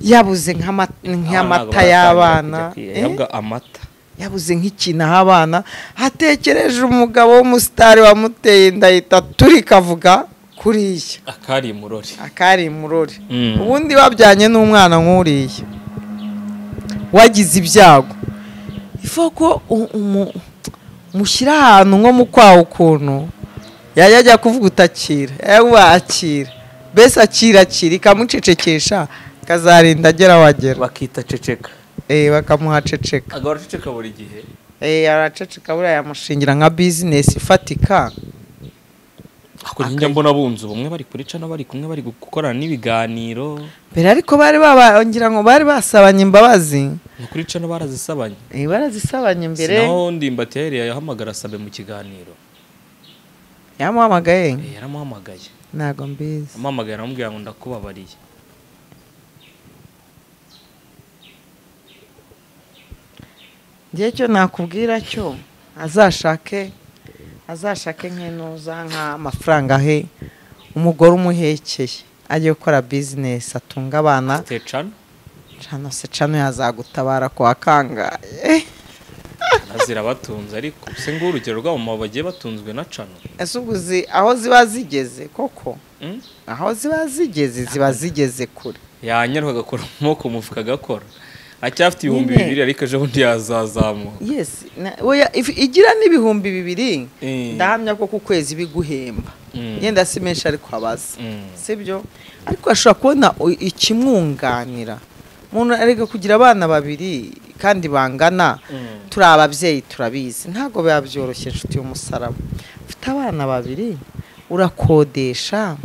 yabuze nk'ama- nk'amata y'abana Eh? yabwa amata yabuze nk'ikintu aha abana hatekereje umugabo w'umusitari wamuteye inda yita turi kavuga kuriya akari murori akari imurore Mm. ubundi babyanye n'umwana nk'uriya wagize ibyago ifu ko u- umu- mushyira ahantu nko mu kwaha ukuntu yajya ajya kuvuga utakira yewe akira mbese akira akira ikamucecekesha kazarinda agera aho agera bakita ceceka Eh, bakamuhaceceka agahora ceceka buri gihe Eh, araceceka buriya yamushingira nka bizinesi ifatika ako njya mbona bunze ubumwe bari kurica n'abari kumwe bari gukorana n'ibiganiro mbere ariko bari baba ngira ngo bari basabanye imbabazi ni ukurica n'abarazisabanye Eh, barazisabanye mbere sinaho ndimbati yahereye yahamagara asabe mu kiganiro yamuhamagaye Eh, yaramuhamagaye ntabwo mbizi amuhamagaye aramubwira ngo ndakubabariye ngewe cyo nakubwira cyo azashake azashake nk'inuza nk'amafaranga he umugore umuhekeye ajye gukora bizinesi atunga abana tetshano cano se cano yazagutabara kwa kangaye azira batunze ariko se ngo urugero rw'abamama bagiye batunzwe na cano ese ubwo uzi aho ziba zigeze koko Mm? aho ziba zigeze ziba zigeze kure yanyaruka agakora umwuka umufuka agakora acyafite ibihumbi Nyine. bibiri ariko ejo bundi yazazamuka yes na- oya, if- igira n'ibihumbi bibiri Eh. ndahamya ko ku kwezi biguhemba Mm. yenda si menshi ariko abaza Mm. sibyo ariko ashobora kubona u- ikimwunganira umuntu arega kugira abana babiri kandi bangana Mm. turi ababyeyi turabizi ntabwo biba byoroshye inshuti y'umusaraba ufite abana babiri urakodesha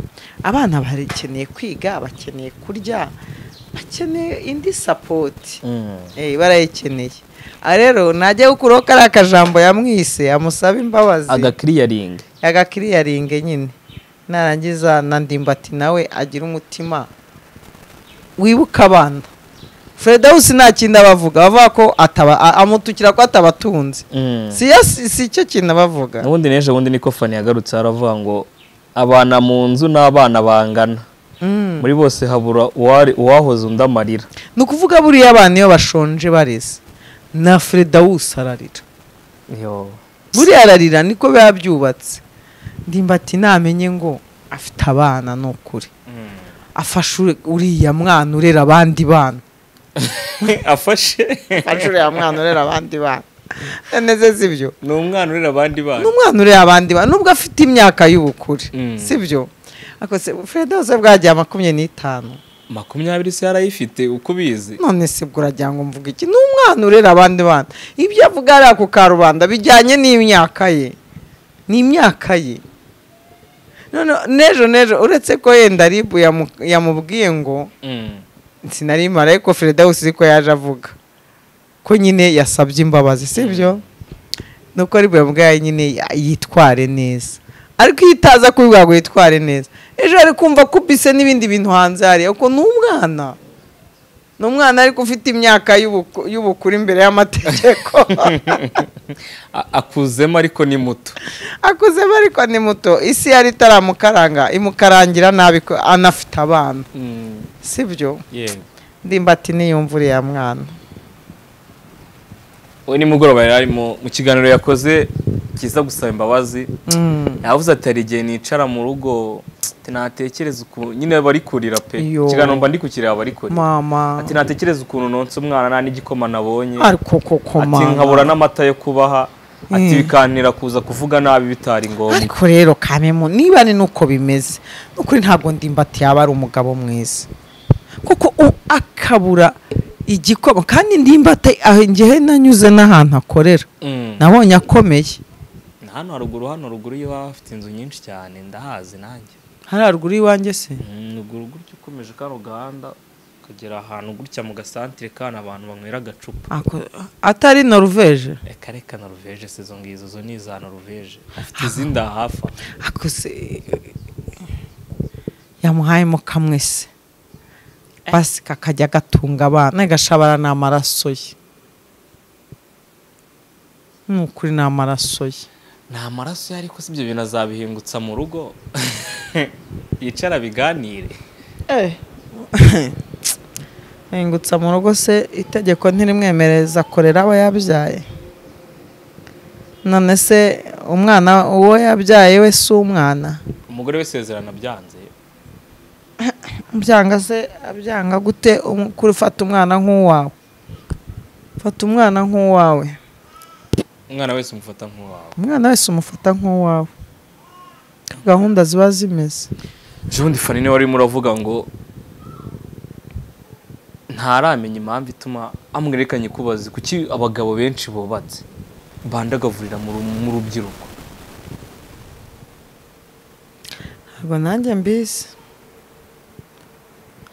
abana bakeneye kwiga bakeneye kurya bakeneye indi sapoti Mm. Eh, barayikeneye aha rero najya gukuraho kariya kajambo yamwise amusaba imbabazi agakiriyaringi agakiriyaringe nyine narangiza na ndimbati nawe agira umutima wibuka abana feridawusi nta kintu abavuga bavuga ko ataba a- amutukira ko atabatunze si yo- si si cyo kintu abavuga n'ubundi n'ejo bundi niko fani yagarutse haravuga ngo abana mu nzu n'abana bangana Mm. muri bose habura uwari- uwahoze undi amarira ni ukuvuga buriya abana iyo bashonje bareze na feridawusi ararira Yo. buriya ararira niko biba byubatse ndimbati namenye ngo afite abana ni ukuri afashe uri- uriya mwana urera abandi bana afashe afashe uriya mwana urera abandi bana neze sibyo ni umwana urera abandi bana n'umwana urera abandi bana nubwo afite imyaka y'ubukure Mm. sibyo akose furede hose bwagiye makumyabiri n'itanu makumyabiri se yarayifite uko ubizi none se ubwo uragira ngo mvuge iki ni umwana urera abandi bana ibyo avuga hariya ku karubanda bijyanye n'imyaka ye ni imyaka ye none n'ejo n'ejo uretse ko yenda ribu yamu- yamubwiye ngo Mm. sinari mara ariko ferida hose ko yaje avuga ko nyine yasabye imbabazi sibyo nuko ari bwamubwaye nyine ya- yitware neza ariko iyo itaza kubibwira ngo yitware neza ejo ari kumva kubise n'ibindi bintu hanze hariya uko ni umwana ni umwana ariko ufite imyaka y'ubuku- y'ubukuru imbere y'amategeko A- akuzemo ariko ni muto akuzemo ariko ni muto isi yari itaramukaranga imukarangira nabi ko anafite abana Mm, sibyo yego ndimbati niyumva uriya mwana we nimugoroba yari arimo mu kiganiro yakoze kiza gusaba imbabazi Mm. yavuze ati hari igihe nicara mu rugo ati natekereza ukuntu nyine bari kurira pe Iyo. ikiganiro mba ndi kukireba bari kurira mama ati natekereza ukuntu nonsa umwana nta n'igikoma nabonye ariko koko ati nkabura n'amata yo kubaha ati Mm. bikantera kuza kuvuga nabi bitari ngombwa ariko rero kamemu niba ni nuko bimeze nukuri ntabwo ndimbati yaba ari umugabo mwiza kuko u- akabura igikoma kandi ndimbati ngewe nanyuze n'ahantu akorera Mm. nabonye akomeye Na hano haruguru hano ruguru y'iwabo hafite inzu nyinshi cyane ndahazi nanjye hariya ruguru y'iwanjye se ruguru gutya ukomeje kano gahanda ukagera ahantu gutya mu gasantire kandi abantu banywera agacupa Ako- atari noruveje reka reka noruveje se izo ngizo zo ni iza noruveje afite izindi ahafa akuze yamuhayemo kamwe se basi kakajya gatunga abana gashabara ni amaraso ye ni ukuri ni amaraso ye ni amaraso ye ariko si ibyo bintu azabihingutsa mu rugo yicara biganire hengutsa mu rugo se itegeko ntirimwemereza akorera abo yabyaye none se umwana uwo yabyaye we si umwana umugore we isezerano byanze byanga se byanga gute um- kuri fata umwana nk'uwawe fata umwana nk'uwawe umwana wese umufata nk'uwawe umwana wese umufata nk'uwawe gahunda ziba zimeze ubundi fanine wari urimo uravuga ngo ntaramenya impamvu ituma amwerekanye kubazi kuki abagabo benshi bubatse bandagavurira mu ru- mu rubyiruko ntabwo nanjye mbizi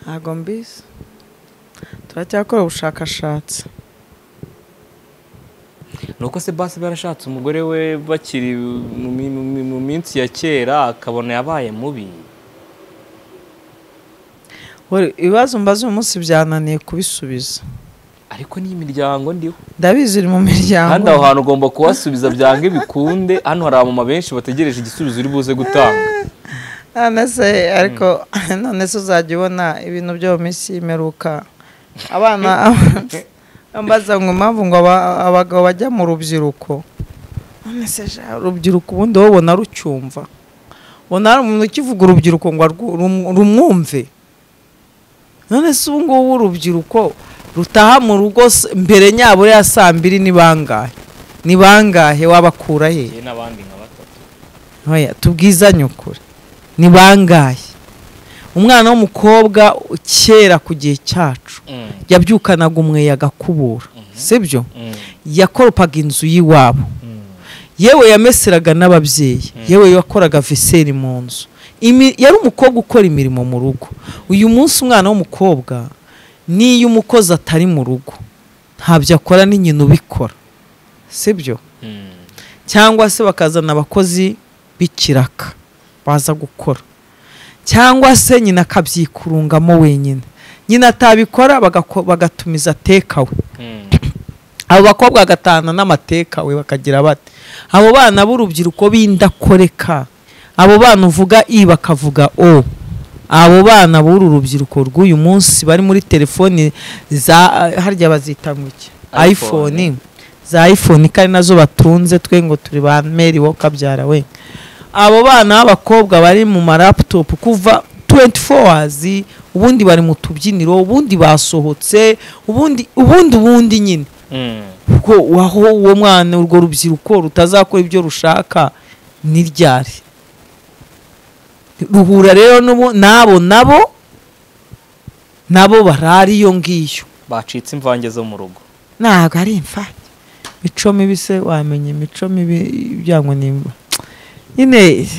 ntabwo mbizi turacyakora ubushakashatsi ni uko se basi barashatse umugore we bakiri mu mi- mu mi- mu minsi ya kera akabona yabaye mubi Wari, ibibazo mbaza uyu munsi byananiye kubisubiza ariko n'iyi miryango ndiho ndabizi uri mu kandi miryango aho hantu ugomba kuhasubiza byange bikunde hano hari abamama benshi bategereje igisubizo uri buze gutanga none se ariko none se uzajya ubona ibintu byo mu minsi y'imeruka abana mbaza ngo impamvu ngo aba- abagabo bajya mu rubyiruko none se ja, urubyiruko ubundi wowe ubona rucyumva ubona hari umuntu ukivuga urubyiruko ngo arwu- rum- rumwumve none se ubu ngubu urubyiruko rutaha mu rugo s- mbere nyabure ya saa mbiri ni bangahe ni bangahe wabakura he ye n'abandi nka batatu Oya, tubwizanye ukuri ni bangahe umwana w'umukobwa kera ku gihe cyacu Mm, yabyukanaga umweya agakubura sibyo mm, yakoropaga inzu y'iwabo mm. yewe yameseraga n'ababyeyi yewe yakoraga veseri mu nzu Imi- yari umukobwa ukora imirimo mu rugo uyu munsi umwana w'umukobwa n'iyo umukozi atari mu rugo ntabyo akora ni nyina ubikora sibyo Mm. cyangwa se bakazana abakozi b'ikiraka baza gukora cyangwa se nyina akabyikurungamo wenyine nyina atabikora bagako- bagatumiza tekawe Mm. abo bakobwa bagatahana n'amatekawe bakagira bati abo bana b'urubyiruko b'indakoreka abo bana uvuga i bakavuga o abo bana b'uru rubyiruko rw'uyu munsi bari muri telefoni za harya bazita ngo iki iPhone. iphone za iphone kandi nazo batunze twe ngo turi ba meri wo kabyara we abo bana b'abakobwa bari mu maraputopu kuva 24 hours ubundi bari mu tubyiniro ubundi basohotse ubundi ubundi ubundi nyine Mm. ubwo waho uwo mwana urwo rubyiruko rutazakora ibyo rushaka ni ryari ruhura rero n'ubu n'abo nabo nabo barara iyo ngiyo bacitse imvange zo mu rugo ntabwo ari imfanya imico mibi se wamenya imico mibi ibyangwa n'imvura nyine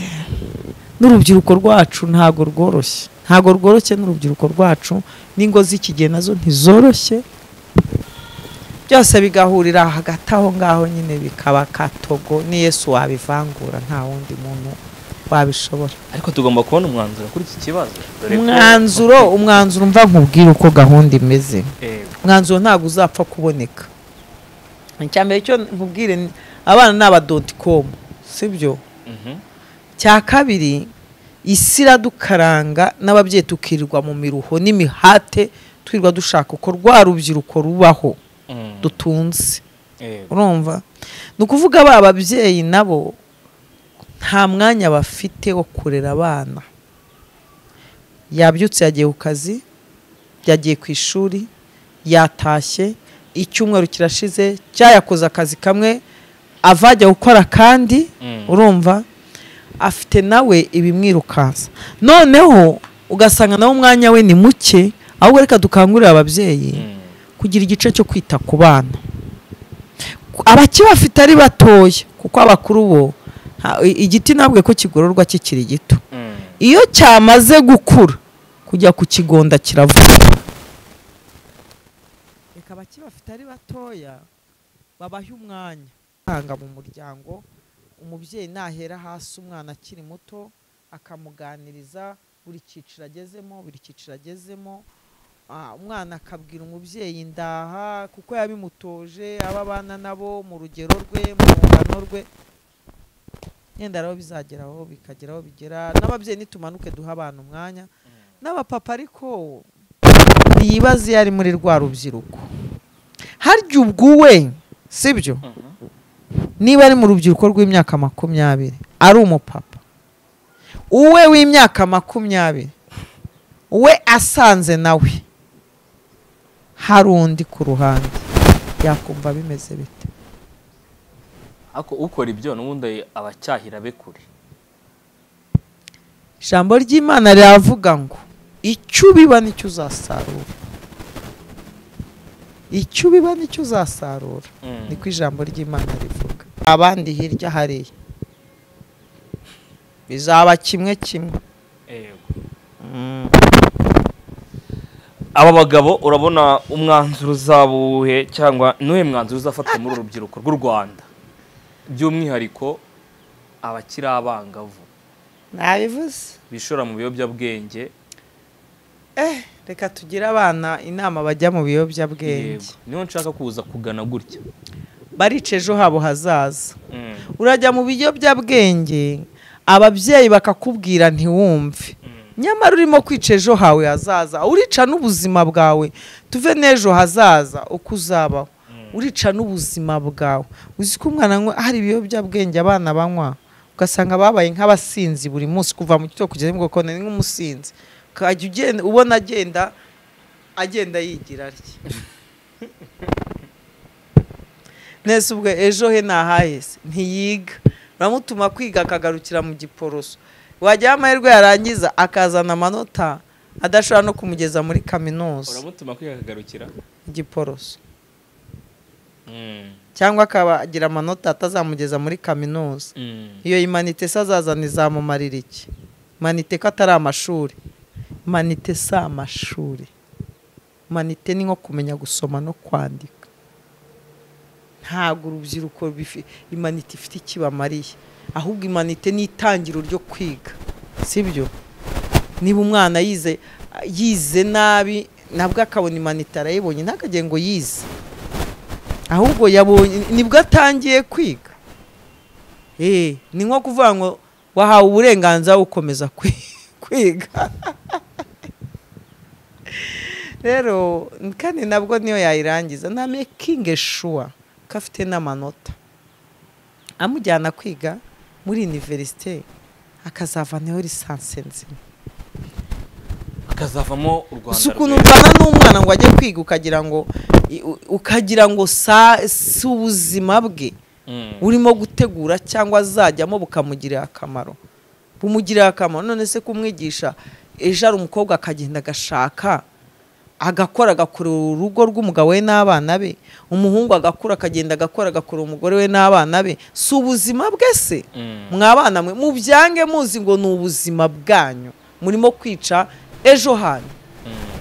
n'urubyiruko rwacu ntabwo rworoshye ntabwo rworoshye n'urubyiruko rwacu n'ingo z'ikigina nazo ntizoroshye byose bigahurira hagati aho ngaho nyine bikaba katogo ni yesu wabivangura nta wundi muntu wabishobora ariko tugomba kubona umwanzuro kuri iki kibazo dore ko- umwanzuro umwanzuro mva nkubwire uko gahunda imeze Eh, umwanzuro ntabwo uzapfa kuboneka icya mbere cyo nkubwire ni- abana ni abadontikomu sibyo mhm. cya kabiri isi iradukaranga n'ababyeyi tukirirwa mu miruho n'imihate twirirwa dushaka uko rwa rubyiruko rubaho Mm. dutunze Eh, urumva ni ukuvuga ba babyeyi nabo nta mwanya bafite wo kurera abana yabyutse yagiye ku kazi yagiye ku ishuri yatashye icyumweru kirashize cyayakoze akazi kamwe ava ajya gukora akandi Mm. urumva afite nawe ibimwirukansa noneho ugasanga nawe umwanya we ni muke ahubwo reka dukangurire ababyeyi Mm. kugira igice cyo kwita ku bana abakibafite ari batoya kuko abakuru bo nta- i- igiti ntabwo ko kigororwa kikiri gito Mm. iyo cyamaze gukura kujya ku kigonda kiravuga reka abakibafite ari batoya babahe umwanya utanga mu muryango umubyeyi nahera hasi umwana akiri muto akamuganiriza buri cyiciro agezemo buri cyiciro agezemo Ah, umwana akabwira umubyeyi ndaha kuko yabimutoje aba abana nabo mu rugero rwe mu rungano rwe yenda rero bizageraho bikageraho bigera n'ababyeyi nitumanuke duha abana umwanya n'abapapa ariko ntiyibaze iyo ari muri rwa rubyiruko harya ubwuwe sibyo Mhm. niba ari mu rubyiruko rw'imyaka makumyabiri ari umupapa uwe w'imyaka makumyabiri we asanze nawe hari undi ku ruhande yakumva bimeze bite ariko ukora ibyo n'ubundi aba acyahira be kure ijambo ry'imana riravuga ngo icyo ubiba nicyo uzasarura icyo ubiba nicyo uzasarura Mm. niko ijambo ry'imana rivuga abandi hirya hariya bizaba kimwe kimwe Yego. aba bagabo urabona umwanzuro uzabuhe cyangwa n'uhe mwanzuro uzafatwa muri uru rubyiruko rw'u rwanda by'umwihariko abakiri abangavu nabivuze bishora mu biyobyabwenge reka tugire abana inama bajya mu biyobyabwenge Yego. niyo nshaka kuza kugana gutya barica ejo habo hazaza Mm. urajya mu biyobyabwenge ababyeyi bakakubwira ntiwumve nyamara urimo kwica ejo hawe hazaza urica n'ubuzima bwawe tuve n'ejo hazaza uko uzabaho urica n'ubuzima bwawe uzi ko umwana anywa hari ibiyobyabwenge abana banywa ugasanga babaye nk'abasinzi buri munsi kuva mu gitondo kugeza mu gikoni ni nk'umusinzi ukajya ugenda ubona agenda agenda yigira atya nese ubwo ejo he ntahahese ntiyiga uramutuma kwiga akagarukira mu giporoso wajyaho amahirwe yarangiza akazana amanota adashobora no kumugeza muri kaminuza uramutuma kwiyakagarukira igiporoso cyangwa akagira amanota atazamugeza muri kaminuza iyo imanite se azazana izamumarira iki manite ko atari amashuri manite si amashuri manite ni nko kumenya gusoma no kwandika ntabwo urubyiruko bifi- imanite ifite ikibamariye ahubwo imanite ni itangiro ryo kwiga sibyo niba umwana yize yize nabi nabwo akabona imanite arayibonye ntakagire ngo yize ahubwo yabonye nibwo atangiye kwiga Eh, ni nko kuvuga ngo wahawe uburenganzira wo gukomeza kwi- kwiga rero kandi nabwo niyo yayirangiza na mekingi shuwa ko afite n'amanota amujyana kwiga muri iniverisite akazavaneho lisansi nzima akazavamo u rwanda gusa ukuntu rwera. urwana n'umwana ngo ajye kwiga ukagira ngo i- u- ukagira ngo sa si ubuzima bwe Mm. urimo gutegura cyangwa azajyamo bukamugirira akamaro bumugirira akamaro none se kumwigisha ejo hari umukobwa akagenda agashaka agakora agakorera urugo rw'umugabo we n'abana be umuhungu agakura akagenda agakora agakorera umugore we n'abana be si ubuzima bwe se mwabana mwe mubyange muzi ngo ni ubuzima bwanyu murimo kwica ejo hanyu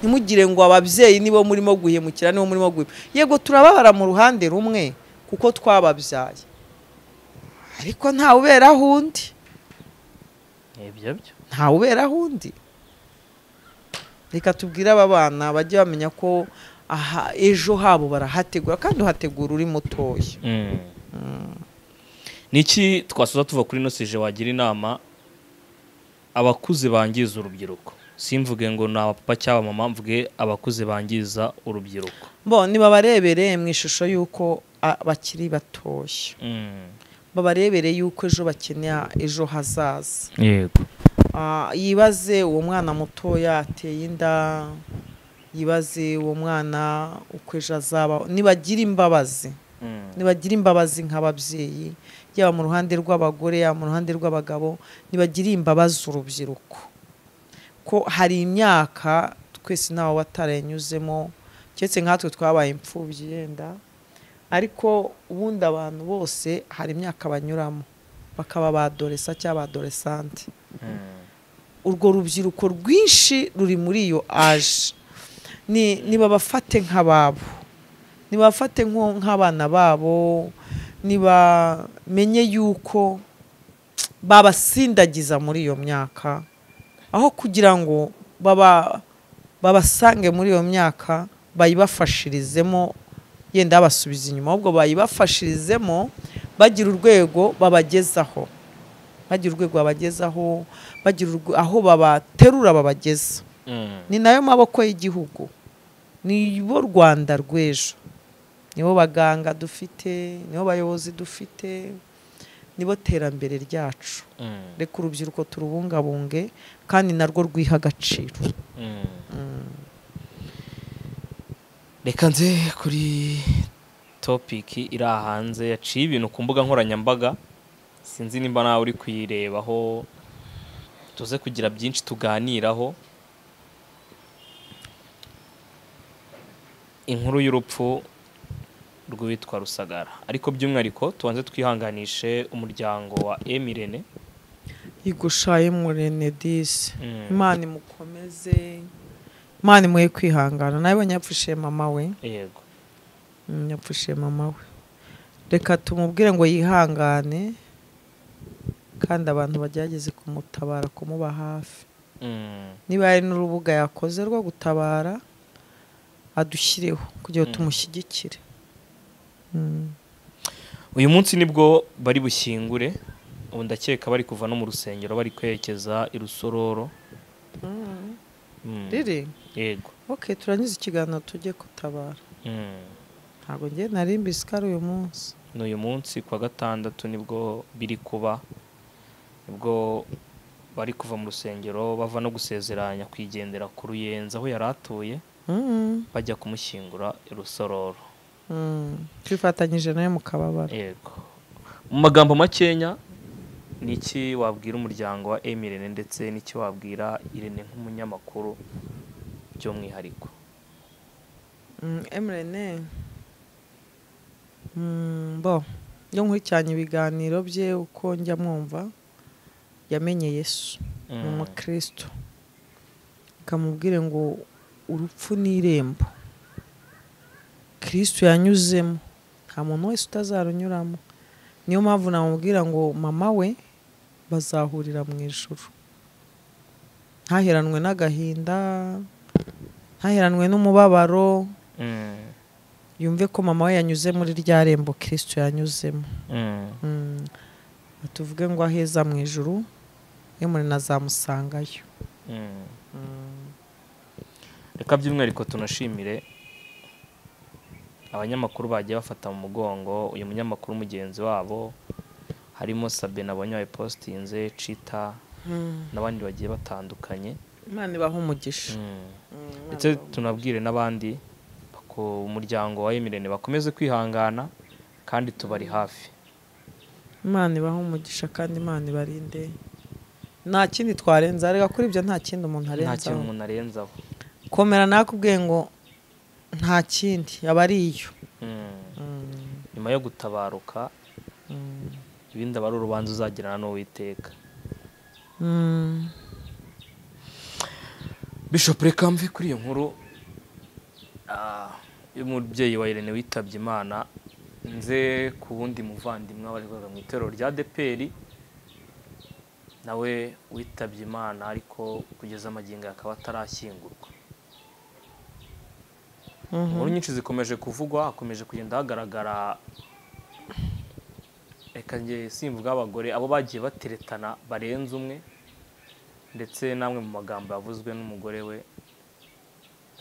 ntimugire ngo ababyeyi nibo murimo guhemukira nibo murimo guhemukira yego turababara mu ruhande rumwe kuko twababyaye ariko ntawe uberaho undi Nibyo byo ntawe uberaho undi reka tubwire aba bana bajye bamenya ko aha ejo habo barahategura kandi uhategura uri mutoya ni iki twasoza tuva kuri ino sije wagira inama abakuze bangiza urubyiruko simvuge ngo ni abapapa cyangwa abamama mvuge abakuze bangiza urubyiruko bo nibabarebere mu ishusho y'uko ah, bakiri batoshye babarebere y'uko ejo bakenera ejo hazaza yego Ah, yibaze uwo mwana mutoya ateye inda yibaze uwo mwana uko ejo azaba nibagira imbabazi nibagira imbabazi nk'ababyeyi yaba mu ruhande rw'abagore yaba mu ruhande rw'abagabo nibagira imbabazi urubyiruko ko hari imyaka twese ntawe watarenyuzemo keretse nkatwe twabaye imfubyi yenda ariko ubundi abantu bose hari imyaka banyuramo bakaba badoresa cyangwa badoresante urwo rubyiruko rwinshi ruri muri iyo aje ni nibabafate nk'ababo nibabafate nko- nk'abana babo nibamenye yuko babasindagiza muri iyo myaka aho kugira ngo baba babasange muri iyo myaka bayibafashirizemo yenda babasubiza inyuma ahubwo bayibafashirizemo bagira urwego babagezaho bagira urwego babagezaho bagira urwe- aho babaterura babageza ni nayo maboko y'igihugu nibo rwanda rw'ejo nibo baganga dufite nibo bayobozi dufite nibo terambere ryacu reka urubyiruko turubungabunge kandi narwo rwiha agaciro reka nze kuri topiki iri hanze yaciye ibintu ku mbuga nkoranyambaga sinzi nimba nawe uri kuyirebaho tuze kugira byinshi tuganiraho inkuru y'urupfu rw'uwitwa rusagara ariko by'umwihariko tubanze twihanganishe umuryango wa emirene igushaye murenedise imana imukomeze imana imuhe kwihangana nabonye yapfushije mama we yego Mm, yapfushije mama we reka tumubwire ngo yihangane kandi abantu bagerageze kumutabara kumuba hafi Mm. niba hari n'urubuga yakoze rwo gutabara adushyireho kugira ngo Mm. tumushyigikire Mm. uyu munsi nibwo bari bushyingure ubu ndakeka bari kuva no mu rusengero bari kwerekeza i rusororo Mm, riri yego ok turangiza ikiganiro tujye kutabara Mm. ntabwo ngiye nari mbisikari uyu munsi ni uyu munsi ku wa gatandatu nibwo biri kuba nibwo bari kuva mu rusengero bava no gusezeranya kwigendera ku ruyenzi aho yari atuye Mm. bajya kumushyingura i rusororo Mm. twifatanyije nawe mu kababaro yego mu magambo makenya ni iki wabwira umuryango wa emirene ndetse n'iki wabwira irene nk'umunyamakuru by'umwihariko Mm, Emrene Mm, bo iyo nkurikiranye ibiganiro bye uko njya mwumva yamenye yesu ni Mm. umukristo kamubwire ngo urupfu ni irembo kristo yanyuzemo nta muntu wese utazarunyuramo niyo mpamvu namubwira ngo mama we bazahurira mu ijoro ntaheranwe n'agahinda ntaheranwe n'umubabaro Mm. yumve ko mama we yanyuze muri rya rembo kristo yanyuzemo Mm. Mm. tuvuge ngo aheza mu ijoro emurena azamusangayo Mm. reka by'umwihariko tunashimire abanyamakuru bagiye bafata mu mugongo uyu munyamakuru mugenzi wabo harimo sabe nabonye postinze cita n'abandi bagiye batandukanye imana ibaha umugisha Mm. ndetse tunabwire n'abandi ku muryango wa emirene bakomeze kwihangana kandi tubari hafi imana ibaha umugisha kandi imana ibarinde nta kindi twarenza arega kuri ibyo nta kindi umuntu nta kintu arenzaho umuntu arenzaho komera nakubwiye ngo nta kindi aba ari iyo Mm. Mm, nyuma yo gutabaruka mm, ibindi aba ari urubanza uzagirana n'uwiteka mm. bishop rekamve kuri iyo nkuru ah, y'umubyeyi wa irene witabye imana nze ku wundi muvandimwe wabarizwaga mu itorero rya deperi nawe witabye imana ariko kugeza amagingo ye akaba atarashyingurwa inkuru nyinshi zikomeje kuvugwa hakomeje kugenda hagaragara reka njye simvuga abagore abo bagiye bateretana barenze umwe ndetse n'amwe mu magambo yavuzwe n'umugore we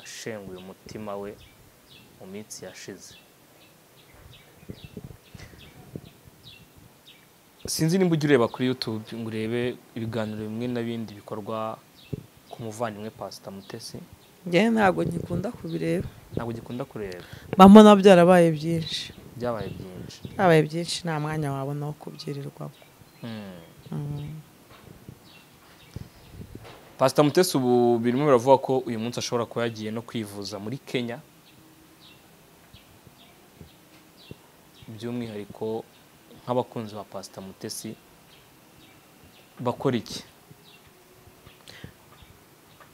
ashenguye umutima we mu minsi yashize sinzi nimba ujya ureba kuri youtube ngo urebe ibiganiro bimwe na bindi bikorwa ku muvandimwe pasita mutesi njyewe ntabwo ngikunda kubireba ntabwo gikunda kureba mba mbona byarabaye byinshi byabaye byinshi byabaye byinshi nta mwanya wabona wo kubyirirwamo Hmm. Mm. pasita mutesi ubu birimo biravuga ko uyu munsi ashobora kuba yagiye no kwivuza muri kenya by'umwihariko nk'abakunzi ba pasita mutesi bakora iki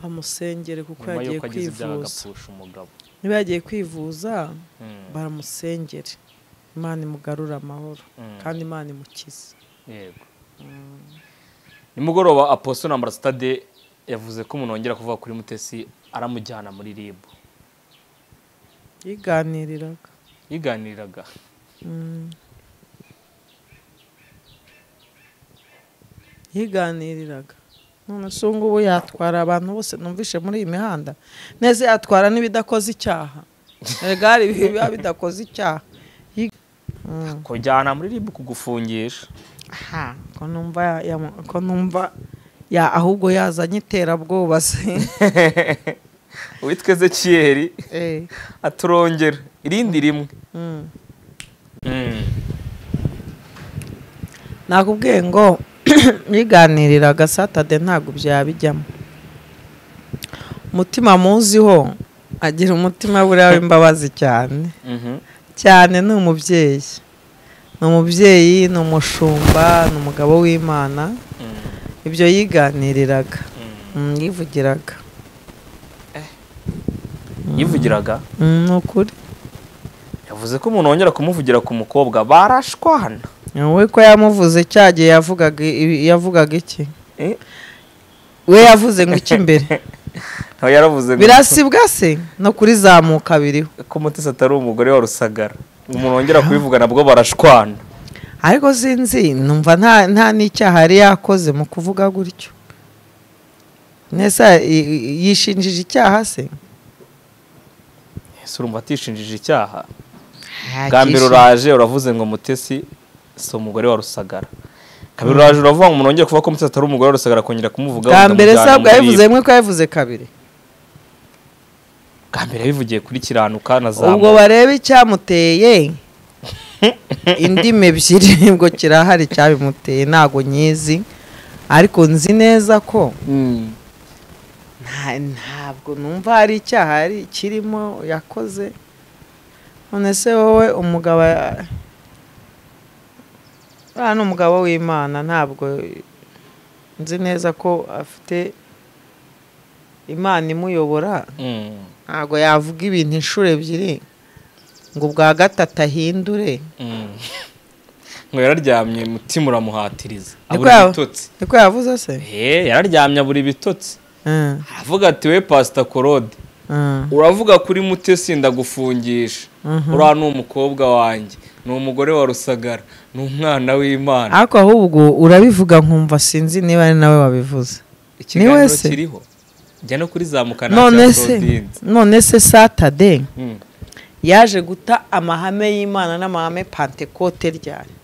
bamusengere kuko nyuma yagiye y'uko agize ibyaha kwivuza agapfusha umugabo niba yagiye kwivuza Hmm. baramusengere imana imugarure amahoro Mm. kandi imana imukize yego nimugoroba aposto na ambasadade yavuze ko umuntu wongera kuvuga kuri mutesi aramujyana muri rib yiganiriraga yiganiriraga Mm. yiganiriraga none se ubu ngubu yatwara abantu bose numvishe muri iyi mihanda neza yatwara n'ibidakoze icyaha erega hari ibihe biba bidakoze icyaha Yi- Mm. kujyana muri rib kugufungisha aha ko numva ya- ya- ko numva ya- ahubwo yazanye iterabwoba se uwitwa ezekiyeri Eh, aturongera irindi rimwe mm. nakubwiye ngo yiganiriraga satade ntabwo byabijyamo umutima muziho agira umutima buriya w'imbabazi cyane Mhm. cyane ni umubyeyi ni umubyeyi ni umushumba ni umugabo w'imana Mm. ibyo yiganiriraga Mm. Mm, yivugiraga yivugiraga Mm, ni ukuri yavuze ko umuntu wongera kumuvugira ku mukobwa barashwana we ko yamuvuze cya gihe yavugaga ibi- yavugaga iki Eh? we yavuze ngo iki imbere nawe yaravuze ngo birasibwa se no kurizamuka biriho ko mutesi atari umugore wa rusagara umuntu wongera kubivuga nabwo barashwana ariko sinzi numva nta nta n'icyaha yari yakoze mu kuvuga gutyo nese i- i- yishinjije icyaha se ese urumva atishinjije icyaha bwa mbere uraje uravuze ngo mutesi si umugore wa rusagara kabiri uraje uravuga ngo umuntu wongera kuvuga ko mutesi atari umugore wa rusagara kongera kumuvuga bwa mbere sabwa yabivuze rimwe ko yabivuze kabiri bwa mbere yabivugiye kuri kiranuka na ubwo zamu barebe icyamuteye indimi ebyiri nibwo kirahari cyabimuteye ntago nyizi ariko nzi neza ko Mm. nta- ntabwo numva hari icyaha hari kirimo yakoze none se wowe umugabo ya- uriya ni umugabo w'imana ntabwo nzi neza ko afite imana imuyobora Mm. ntabwo yavuga ibintu inshuro ebyiri ngo ubwa gatatu ahindure Mm. ngo yararyamye mutima uramuhatiriza abura yaba- ibitotsi niko yavuze se Eh, yararyamye abura ibitotsi Mm, aravuga ati we pasita korode mm, uravuga kuri mutesi ndagufungisha uriya ni umukobwa wanjye ni umugore wa rusagara ni umwana w'imana ariko ahubwo urabivuga nkumva sinzi niba ari nawe wabivuze ikiganiro wese. kiriho jya no kuri zamukana none se none se satade yaje guta amahame y'imana n'amahame pantekote ryari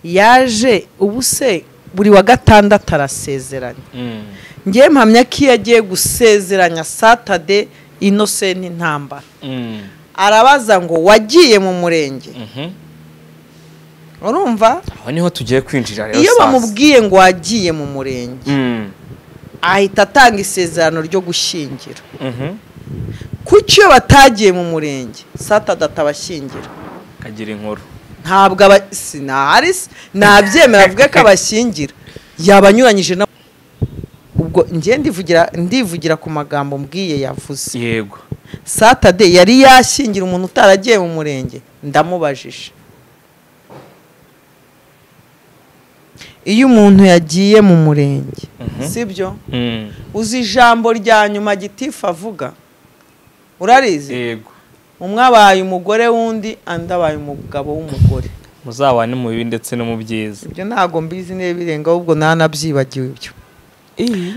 yaje ubu se buri wa gatandatu arasezeranya ngewe mpamya ko iyo agiye gusezeranya satade inosenti ntambara arabaza ngo wagiye mu murenge urumva aho niho tugiye kwinjira rero iyo sasa. bamubwiye ngo wagiye mu murenge Mm, ahita atanga isezerano ryo gushyingira mhm. kuki iyo batagiye mu murenge satadata abashyingira akagira inkuru ntabwo aba sinahari se, nabyemera avuge ko abashyingira yaba anyuranyije na ubwo njye ndivugira ndivugira ku magambo mbwiye yavuze yego satade yari yashyingira umuntu utaragiye mu murenge ndamubajije iyo umuntu yagiye mu murenge Mhm. sibyo Mm, uzi ijambo rya nyuma gitifu avuga urarizi yego umwe abaye umugore w'undi andi abaye umugabo w'umugore muzabane mu bibi ndetse no mu byiza ibyo ntabwo mbizi niba birenga ahubwo ntanabyibagiwe ibyo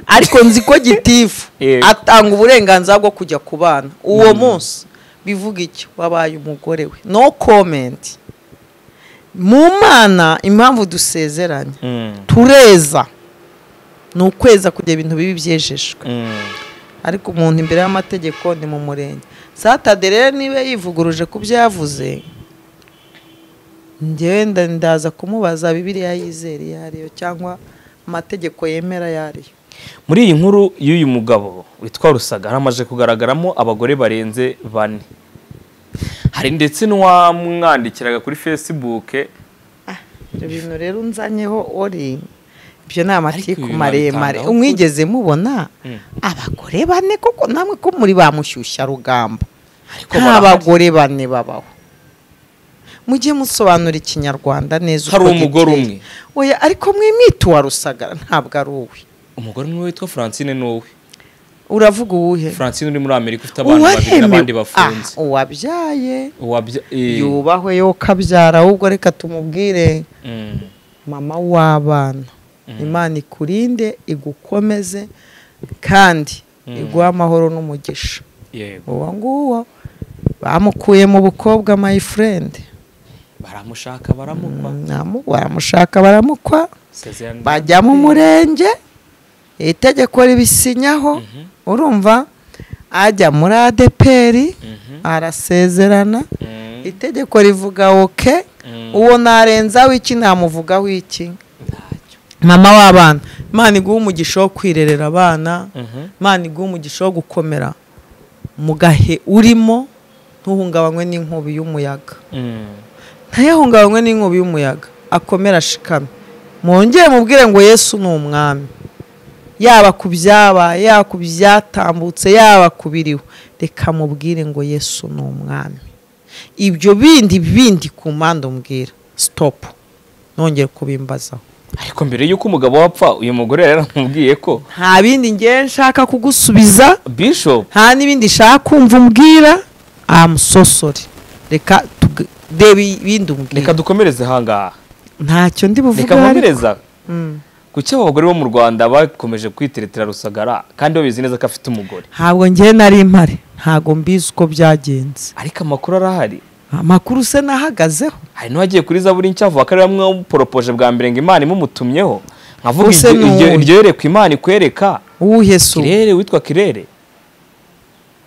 ariko nzi ko gitifu Yego. atanga uburenganzira bwo kujya ku bana uwo munsi bivuga iki wabaye umugore we no komenti mu mana impamvu dusezeranye Mm, tureza ni ukweza kugira ibintu bibi byejejwe mm. ariko umuntu imbere y'amategeko ni mu murenge satade rero niba yivuguruje ku byo yavuze ngewe nda- ndaza kumubaza bibiriya yizera iyo ariyo cyangwa amategeko yemera ayo ariyo muri iyi nkuru y'uyu mugabo witwa rusaga haramaje kugaragaramo abagore barenze bane hari ndetse n'uwamwandikiraga kuri facebook ibyo bintu rero unzanyeho uri ibyo ni amatiku ibi maremare babitangaho umwigeze mubona Mm. abagore bane kuko namwe ko muri ba mushyushya rugamba Ariko nta barahari. bagore bane babaho mujye musobanura ikinyarwanda neza Hari uko umugore giteye. umwe. oya ariko mwimita uwa rusagara ntabwo ari uwe umugore umwe witwa francine n'uwe uravuga uwuhe francine uri muri amerika ufite abana babiri Uwahemewe- n'abandi bafunze Ah, uwabyaye Uwabya- eh, yubahwe yo kabyara ahubwo reka tumubwire mm, mama w'abana imana ikurinde igukomeze kandi iguhe amahoro n'umugisha yego uwo nguwo bamukuye mu bukobwa my friend baramushaka baramukwa Namu- baramushaka baramukwa Sezerano- bajya mu murenge itegeko ribisinyaho urumva ajya muri adeperi Mhm. arasezerana Mm, itegeko rivuga oke Mm. uwo narenzaho iki namuvugaho iki ntacyo. mama w'abana imana iguha umugisha wo kwirerera abana Mhm. imana iguha umugisha wo gukomera mu gahe urimo ntuhungabanywe n'inkubi y'umuyaga Mm, ntayahungabanywe n'inkubi y'umuyaga akomera ashikame mwongere mubwire ngo yesu ni umwami yaba ku byabaye yaba ku byatambutse yaba ku biriho reka mubwire ngo yesu ni umwami ibyo bindi bindi ku mpande umbwira sitopu nongere kubimbazaho ariko mbere y'uko umugabo wapfa uyu mugore yari yaramubwiye ko nta bindi ngewe nshaka kugusubiza bishop nta n'ibindi nshaka kumva umbwira amusosore reka tuge- reba ibindi umbwira reka dukomereze ahangaha ntacyo ndi buvuge reka ariko. nkomereza Mm. kuki abagore bo mu rwanda bakomeje kwiteretera rusagara kandi babizi neza ko afite umugore ntabwo ngewe nari impare ntabwo mbizi uko byagenze ariko amakuru arahari amakuru se nahagazeho hari n'uwagiye kuri zaburi ncyavu akarere amwe wamuporopoje bwa mbere ngo imana imutumyeho nkavuga Use iryo- iryo n'uwuhe? iryo yerekwa imana ikwereka uwuhe se uwo? kirere witwa kirere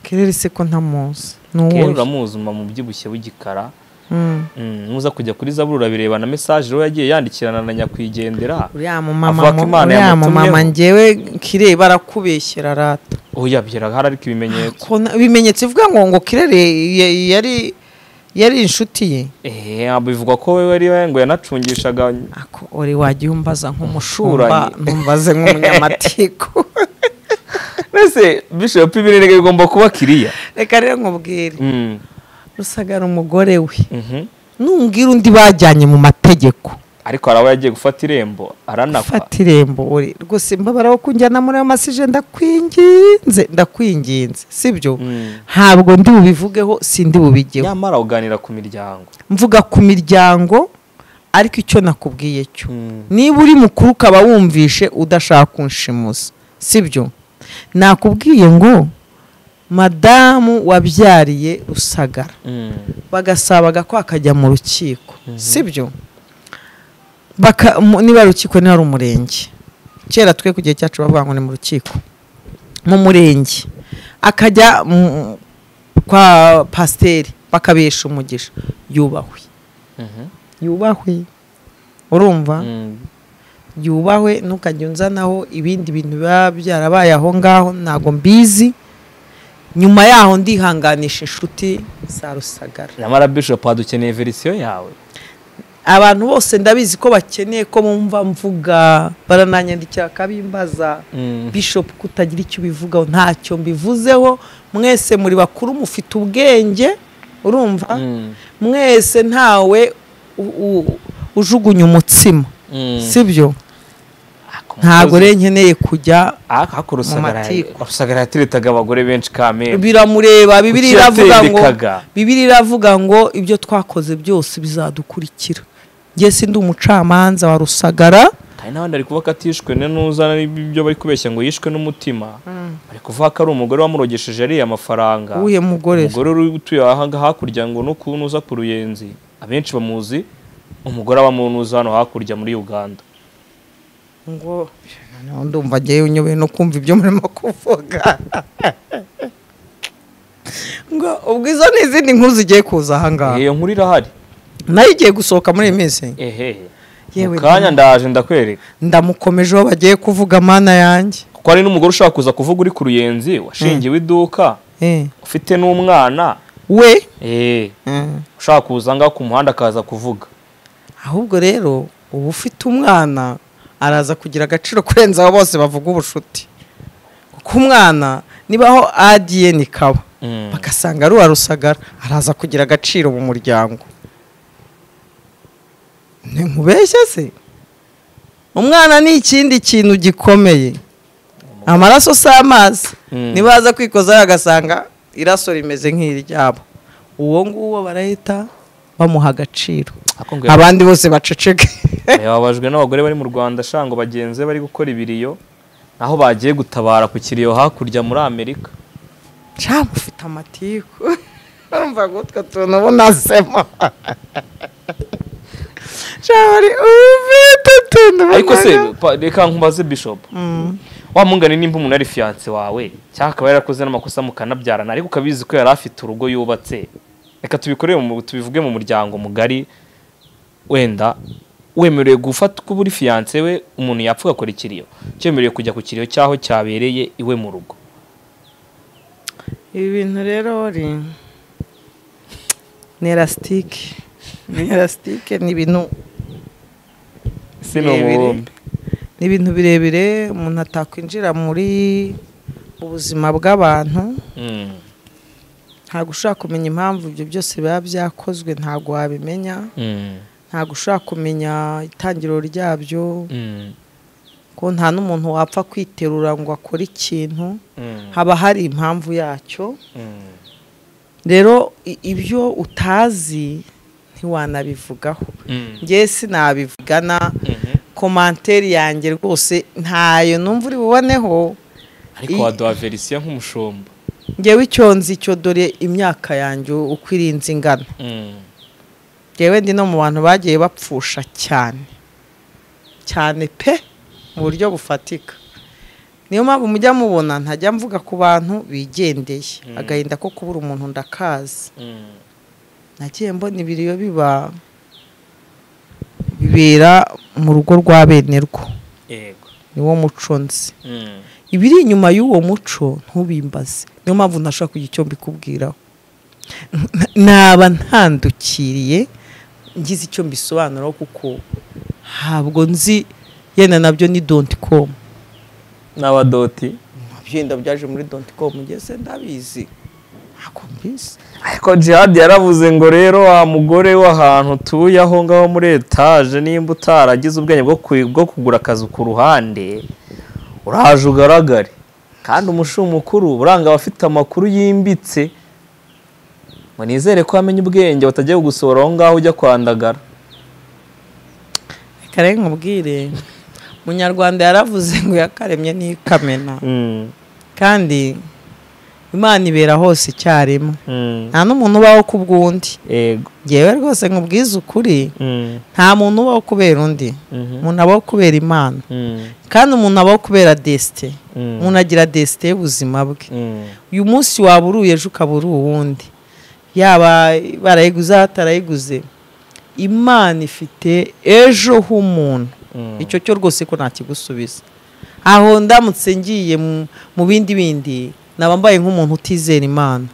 kirere se ko ntamuzi ni kirere uwuhe uramuzi mu byibushye w'igikara Mm. Mm, nuza kujya kuri zaburi urabireba na mesaje rero yagiye yandikirana na nyakwigendera uriya mumama Avuga ko mu- Imana uriya yamutumyeho. mumama ngewe kirere barakubeshyera rata uyabyera hari ariko ibimenyetso Ko na- ibimenyetso ivuga ngo ngo kirere ya- yari yari inshuti ye eh bivugwa ko we yari ngo yanacungishaga ako uri wajya umbaza nk'umushumba Umuturanyi. ntumbaze nk'umunyamatiku mbese bishop ibirenge bigomba kuba kiriya reka rero nkubwire Mm, rusagara umugore we mhm. numbwira undi bajyanye mu mategeko ariko hari abo yagiye gufata irembo aranakwa fata irembo uri rwose mbabara wo kunjyana muri ayo masije ndakwinginze ndakwinginze sibyo Mm. ntabwo ndi bubivugeho si ndi bubigeho nyamara uganira ku miryango mvuga ku miryango ariko icyo nakubwiye cyo Mm. niba uri mukuru ukaba wumvishe udashaka kunshimuza sibyo nakubwiye ngo madamu wabyariye rusagara Mm, bagasabaga ko akajya mu rukiko sibyo Baka- mu- niba ari urukiko niba ari umurenge kera twe ku gihe cyacu bavuga ngo ni mu rukiko mu murenge akajya mu- kwa pasiteri bakabesha umugisha yubahwe mhm. yubahwe urumva yubahwe ntukajya unzanaho ibindi bintu biba byarabaye aho ngaho ntabwo mbizi nyuma yaho ndihanganisha inshuti za rusagara nyamara bishopu dukeneye verisiyo yawe abantu bose ndabizi ko bakeneye ko bumva mvuga barananyandikira bakabimbaza bishop kutagira icyo ubivugaho ntacyo mbivuzeho mwese muri bakuru mufite ubwenge urumva mwese ntawe u- u- ujugunya umutsima sibyo ntabwo rero nkeneye kujya ariko rusagara matiko. rusagara yateretaga abagore benshi kamere biramureba bibiri Kuki iravuga ngo yatendekaga? bibiri iravuga ngo ibyo twakoze byose bizadukurikira njye sindi umucamanza wa rusagara hari n'abandi ari kuvuga ko atishwe n'uzana ibyo bari kubeshya ngo yishwe n'umutima bari kuvuga ko ari umugore wamurogesheje ariya amafaranga uwuhe mugore se? umugore uri utuye ahanga hakurya ngo n'ukuntu uza ku ruyenzi abenshi bamuzi umugore aba munuza hano hakurya muri uganda ngo noneho ndumva agiye unyoboye no kumva ibyo murimo kuvuga ngo ubwo izo ni izindi nkuru zigiye kuza ahangaha iyo nkuru irahari nayo igiye gusohoka muri iyi minsi ehehe Yewe mu kanya ndaje ndakwereka ndamukomeje uwo bagiye kuvuga mana yanjye kuko hari n'umugore ushaka kuza kuvuga uri ku ruyenzi washingiwe iduka Eh, ufite n'umwana we eh, Mm. ushaka kuza ngaho ku muhanda akaza kuvuga ahubwo rero uba ufite umwana araza kugira agaciro kurenza abo bose bavuga ubushuti kuko umwana nibaho adiye kaba Mm. bagasanga ari uwa rusagara araza kugira agaciro mu muryango ntimubeshye se umwana ni ikindi kintu gikomeye amaraso si amazi Mm. nibaza kwikozaho agasanga iraso rimeze nk'iryabo uwo nguwo barahita bamuha agaciro Ariko ngo yaba- abandi bose baceceke yababajwe n'abagore bari mu rwanda shango bagenzi bari gukora ibiriyo naho bagiye gutabara ku kiriyo hakurya muri amerika cyangwa ufite amatiku urumva ngo utwo tuntu bunasemo cyangwa ari ufite utuntu ariko se bunasemo. pa- reka nkubaze bishop Mm. wa mungane nimba umuntu ari fiyanse wawe cyangwa akaba yarakoze n'amakosa mukanabyarana ariko ukabizi ko yari afite urugo yubatse reka tubikore mu- tubivuge mu muryango mugari wenda wemerewe gufata uko uri fiyanse we umuntu yapfa ugakora ikiriyo cyemerewe kujya ku kiriyo cy'aho cyabereye iwe mu rugo ibi bintu rero uri ni elasitike ni elasitike ni ibintu si ni umubumbe ni ibintu birebire umuntu atakwinjira muri ubuzima bw'abantu Mm. ntabwo ushobora kumenya impamvu ibyo byose biba byakozwe ntabwo wabimenya Mm. ntabwo ushobora kumenya itangiro ryabyo Mm. ko nta n'umuntu wapfa kwiterura ngo akore ikintu Mm. haba hari impamvu yacyo Mm. rero i- ibyo utazi ntiwanabivugaho Mm. ngewe sinabivugana Mhm. komanteri yanjye rwose ntayo numva uri buboneho ariko I- waduha verisiyo nk'umushumba ngewe icyo nzi cyo dore imyaka yanjye uko irinze ingana Mm. ngewe ndi no mu bantu bagiye bapfusha cyane cyane pe mu buryo bufatika niyo mpamvu mujya mubona ntajya mvuga ku bantu bigendeye Mm. agahinda ko kubura umuntu ndakazi Mm. nagiye mbona ibiriyo biba bibera mu rugo rwa bene rwo yego niwo muco nzi Mm. ibiri inyuma y'uwo muco ntubimbaze niyo mpamvu ntashobora kugira icyo mbikubwiraho N- naba ntandukiriye ngize icyo mbisobanuraho kuko ntabwo nzi yenda nabyo ni donti komu n'abadoti byenda byaje muri donti komu ngeze ndabizi ntabwo mbizi ariko jihad yaravuze ngo rero wa mugore w'ahantu utuye aho ngaho muri etaje nimba utaragize ubwenge bwo ku- bwo kugura akazu ku ruhande uraje ugaragare kandi umushumu mukuru buranga abafite amakuru yimbitse ngo nizere ko wamenye ubwenge batagiye gusohora aho ngaho ujya kwandagara reka rero nkubwire munyarwanda yaravuze ngo yakaremye n'ikamena Mm, kandi imana ibera hose icyarimwe mm, nta n'umuntu ubaho ku bw'undi yego ngewe rwose nkubwize ukuri Mm, nta muntu ubaho kubera undi mhm, umuntu abaho kubera imana mm, kandi umuntu abaho kubera desite mm, umuntu agira desite y'ubuzima bwe mm, uyu munsi waba uri uyu ejo ukaba uri uwundi yaba barayiguze atarayiguze imana ifite ejo h'umuntu icyo cyo rwose ko ntakigusubiza aho ndamutse ngiye mu- mu bindi bindi naba mbaye nk'umuntu utizera imana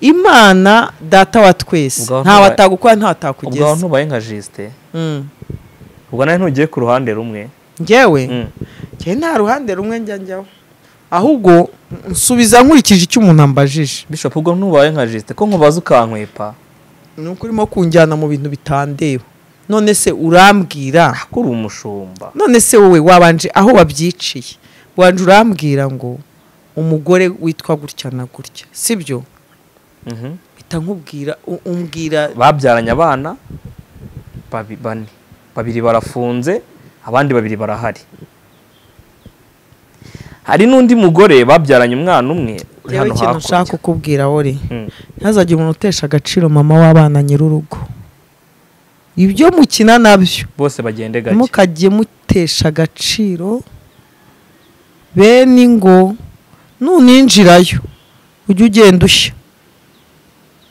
imana data wa twese Ubwo ntawe ntubaye- atagukora ntawe ubwo aho atakugeza ntubaye nka jisite Mm. ubwo nawe ntugiye ku ruhande rumwe njyewe Mm. njyewe nta ruhande rumwe njya njyaho ahubwo nsubiza nkurikije icyo umuntu ambajije bishop ubwo ntubaye nka jisite ko nkubaza ukankwepa ni uko urimo kunjyana mu bintu bitandeba none se urambwira ko uri umushumba none se wowe wabanje aho babyiciye wanje urambwira ngo umugore witwa gutya na gutya sibyo Mhm. mpita nkubwira u- umbwira babyaranye abana babi- bane babiri barafunze abandi babiri barahari hari n'undi mugore babyaranye umwana umwe uri yewe hano ikintu nshaka hakurya kukubwira wori Mm. ntazajye umuntu utesha agaciro mama w'abana nyir'urugo ibyo mukina nabyo bose bagende gake mukajye mutesha agaciro bene ingo nuninjirayo ujye ugenda ushya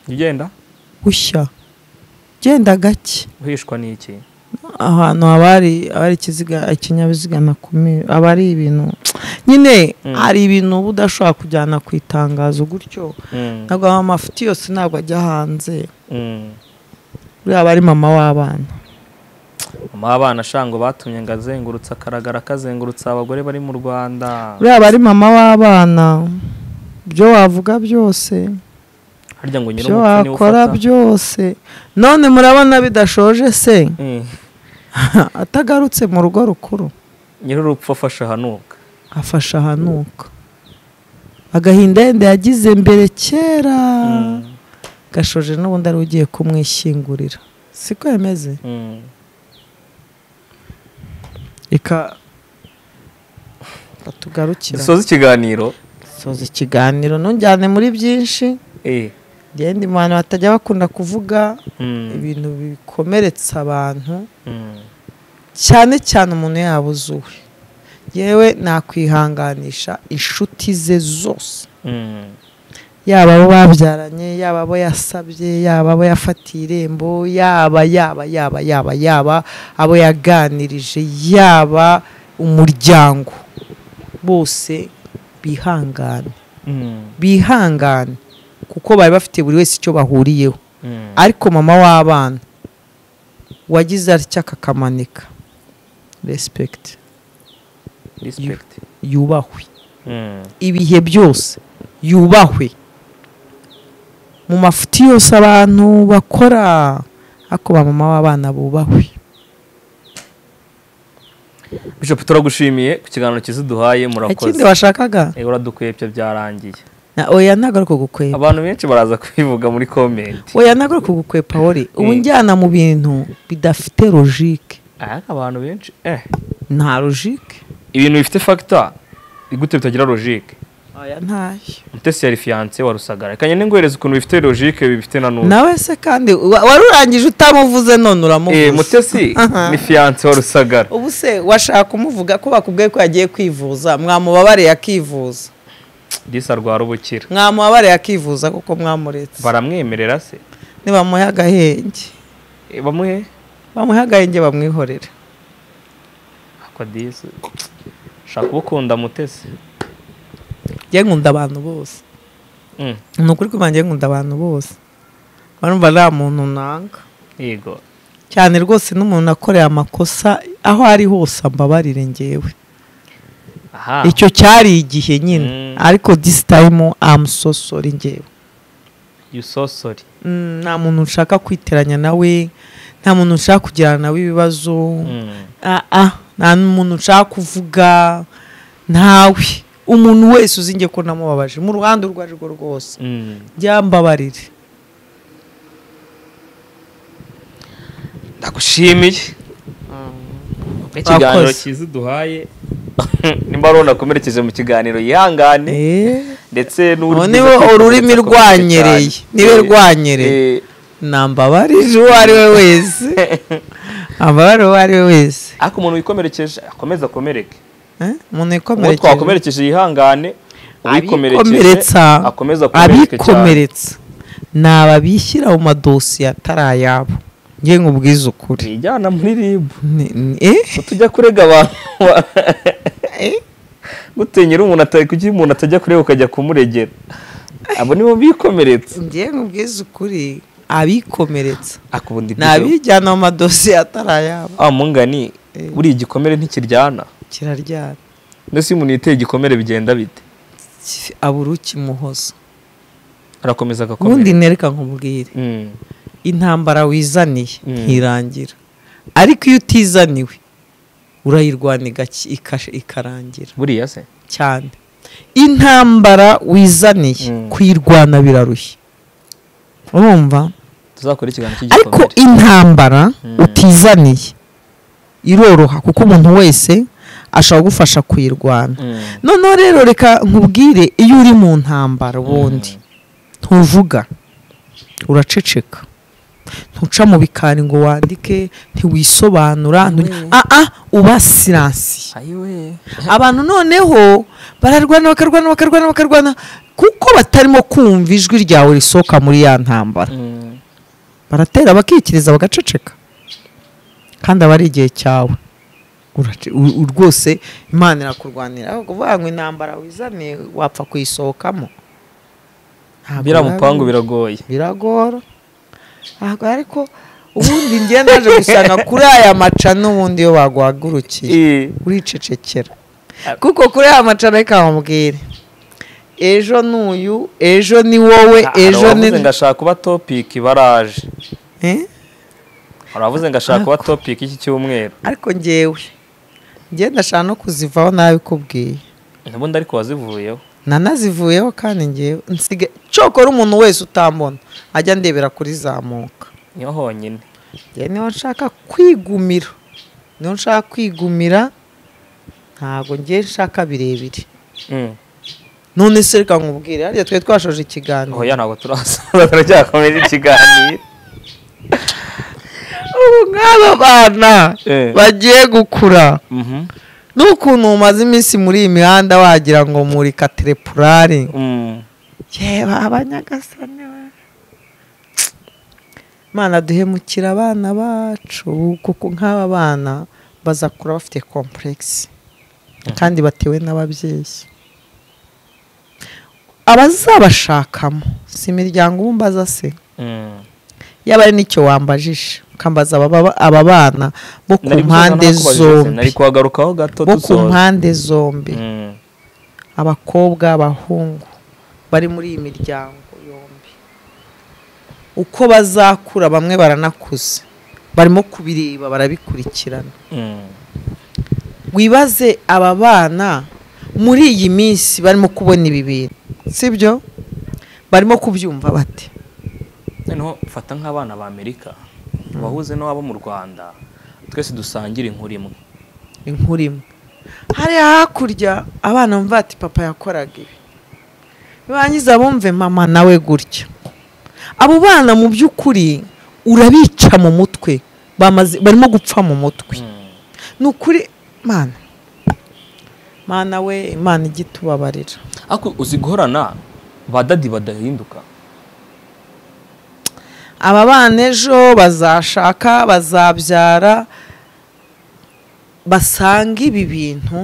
ugenda ushya genda gake uhishwa n'iki ahantu haba hari abari ikiziga ikinyabiziga na kumira aba ari ibintu nyine Mm. hari ibintu uba udashobora kujyana ku itangazo gutyo Mm, ntabwo amafuti yose ntabwo ajya hanze mm. uriya aba ari mama w'abana mama w'abana shango batumye ngo azengurutse akaragara kazengurutse abagore bari mu rwanda uriya aba ari mama w'abana ibyo wavuga byose harya ngo ibyo nyir'umupfu niwe wakora ufata byose none murabona bidashoje se Mm, atagarutse mu rugo rukuru nyir'urupfu afashe ahanuka afasha ahanuka agahinda yenda yagize mbere kera Mm, gashoje n'ubundi ari we ugiye kumwishyingurira siko yameze mm. reka batugarukira dusoza ikiganiro dusoza ikiganiro ntujyane muri byinshi eh genda imana batajya bakunda kuvuga mm, ibintu bikomeretsa abantu mm. cyane cyane umuntu yabuze uwe yewe nakwihanganisha inshuti ze zose Mm. yaba abo babyaranye yaba abo yasabye yaba abo yafatiye irembo yaba yaba yaba yaba yaba abo yaganirije yaba umuryango bose bihangane Mm. bihangane kuko bari bafite buri wese icyo bahuriyeho Mm. ariko mama w'abana wagize atya akakamanika respect Respect. yubahwe Mm. ibihe byose yubahwe mu mafuti yose abantu bakora ariko ba mama w'abana bubahwe Bishop turagushimiye ku kiganiro cyiza duhaye ikindi murakoze. washakaga Eh uradukwepye byarangiye. na oya ntabwo ari ukugukwepa Abantu benshi baraza kwivuga muri comment. oya ntabwo ari ukugukwepa wori ubu njyana mu bintu bidafite logike Ah, abantu benshi eh nta logike ibintu bifite factor igute bitagira logique. oya ntayo Mutesi yari fiancé wa Rusagara. Kanye ningohereza ukuntu bifite logique bifite na n'ubu. nawe se kandi wa- wari urangije utamuvuze none Eh uramuvuze Mutesi Aha. ni fiancé wa Rusagara. ubu se washaka kumuvuga ko bakubwiye ko yagiye kwivuza mwamubabariye akivuza Disa rwa rubukira. mwamubabariye akivuza kuko mwamuretse Baramwemerera se. nibamuhe agahenge Eh, Bamuhe bamuhe agahenge bamwihorere akwa disa. Shaka ubukunda Mutesi. njye nkunda abantu bose Mm. ni ukuri kuba njye nkunda abantu bose barumva nta muntu nanga Yego. cyane rwose n'umuntu akoreye amakosa aho ari hose ambabarire ngewe Aha. icyo cyari igihe nyine Mm. ariko this time I'm so sorry ngewe You so sorry. Mm, nta muntu nshaka kwiteranya nawe nta muntu nshaka kugirana nawe ibibazo Mm. Ah, ah, nta n'umuntu nshaka kuvuga ntawe umuntu wese uzi nge ko namubabaje mu ruhande urwo ari rwo rwose Mm. byambabarire ndagushimiye ikiganiro Urakoze. cyiza uduhaye nimba ari nakomerekeje mu kiganiro yihangane Eh, ndetse ubu niwe ururimi rwanyereye niwe rwanyereye nambabarije uwo ari we wese ambabarire uwo ari we wese ariko umuntu wikomerekeje akomeze akomereke Eh, umuntu uwo yikomerekeje twakomerekeje yihangane abikomeretsa akomeze akomereke cyane abikomeretsa ni ababishyira mu madosiye atari ayabo ngiye nkubwize ukuri bijyana muri ribu Ni- ni- eh? ko tujya kurega abantu gutinyira umuntu atari kuki umuntu atajya kureba ukajya kumuregera abo nibo bikomeretsa ngiye nkubwize ukuri abikomeretsa akubundi ni abijyana mu madosiye atarayabo ah mungani Eh. buriya igikomere ntikiryana kiraryana ndetse iyo umuntu yiteye igikomere bigenda bite Ki- abura ukimuhoza arakomeza ubundi agakomera nereka nkubwire Mm. intambara wizaniye Mm. ntirangira ariko iyo utizaniwe urayirwana igaki- ikasha- ikarangira buriya se cyane intambara wizaniye Mm. kuyirwana birarushya urumva tuzakora ikiganiro ariko cy'igikomere intambara Mm. utizaniye iroroha kuko umuntu wese ashobora kugufasha kuyirwana Mm. noneho rero reka nkubwire iyo uri mu ntambara ubundi ntuvuga uraceceka ntuca mu bikari ngo wandike ntiwisobanura ntu- aa uba siransiye ayiwe abantu noneho bararwana bakarwana bakarwana bakarwana kuko batarimo kumva ijwi ryawe risohoka muri ya ntambara Mm. baratera bakikiriza bagaceceka kandi aba ari igihe cyawe Urace- u- u- rwose imana irakurwanira aho kuvuga ngo intambara wizane wapfa kuyisohokamo Ntabwo biriya biba mupangu bi- biragoye biragora Ntabwo ariko ubundi ngiye naje gusanga kuri aya maca n'ubundi iyo baguhagurukiye Eh. uricecekera kuko kuri aya macana reka nkubwire ejo n'uyu ejo ni wowe Ah, ejo hari ni abavuze ngo ashaka kuba topiki baraje Eh? hari abavuze ngo ashaka kuba topiki iki cyumweru ariko ngewe ngewe ndashaka no kuzivaho nabikubwiye ubundi ariko wazivuyeho nanazivuyeho kandi ngewe nsiga cyokora umuntu wese utambona ajya ndebera kuri zamuka niyo honyine ngewe niho nshaka kwigumira niho nshaka kwigumira ntabwo ngewe nshaka birebire Mm. none se reka nkubwire hariya twari twashoje ikiganiro oya ntabwo turasoza turacyakomeza ikiganiro ubu nk'aba bana Eh. bagiye gukura Mhm. n'ukuntu umaze iminsi muri iyi mihanda wagira ngo muri katerepurari Mm. yeba abanyagasani we. mana duhemukira abana bacu kuko nk'aba bana bazakura bafite kompuregisi kandi batewe n'ababyeyi abazabashakamo si imiryango ubumbaza se Mm. yaba ari n'icyo wambajije ukambaza ababa- aba bana bo ku Nari gusoza mpande nakubajije, nari zombi kuhagarukaho gato bo ku dusoza mpande zombi Mm. abakobwa abahungu bari muri iyi miryango yombi uko bazakura bamwe baranakuze barimo kubireba barabikurikirana Mm. wibaze aba bana muri iyi minsi barimo kubona ibi bintu sibyo barimo kubyumva bate noneho mfata nk'abana b'amerika bahuze n'abo mu rwanda twese dusangira inkuru imwe inkuru imwe hariya hakurya abana bumva ati papa yakoraga ibi birangiza bumve mama nawe gutya abo bana mu by'ukuri urabica mu mutwe bamaze barimo gupfa mu mutwe Mm. ni ukuri mana mana we imana ijya itubabarira ariko uzi guhorana ba dadi badahinduka aba bana ejo bazashaka bazabyara basanga ibi bintu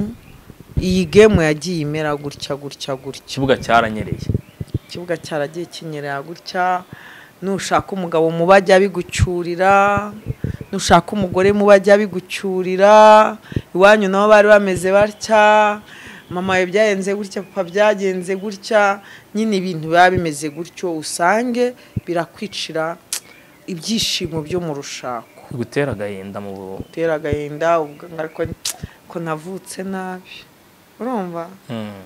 iyi gemu yagiye imera gutya gutya gutya ikibuga cyaranyereye ikibuga cyaragiye kinyerera gutya nushaka umugabo muba ajya bigucyurira nushaka umugore muba ajya bigucyurira iwanyu nabo bari bameze batya mama we byagenze gutya papa byagenze gutya nyine ibintu biba bimeze gutyo usange birakwicira ibyishimo byo mu rushako gutera agahinda mu bu- utera agahinda uvuga ngo ariko ko navutse nabi urumva Mm.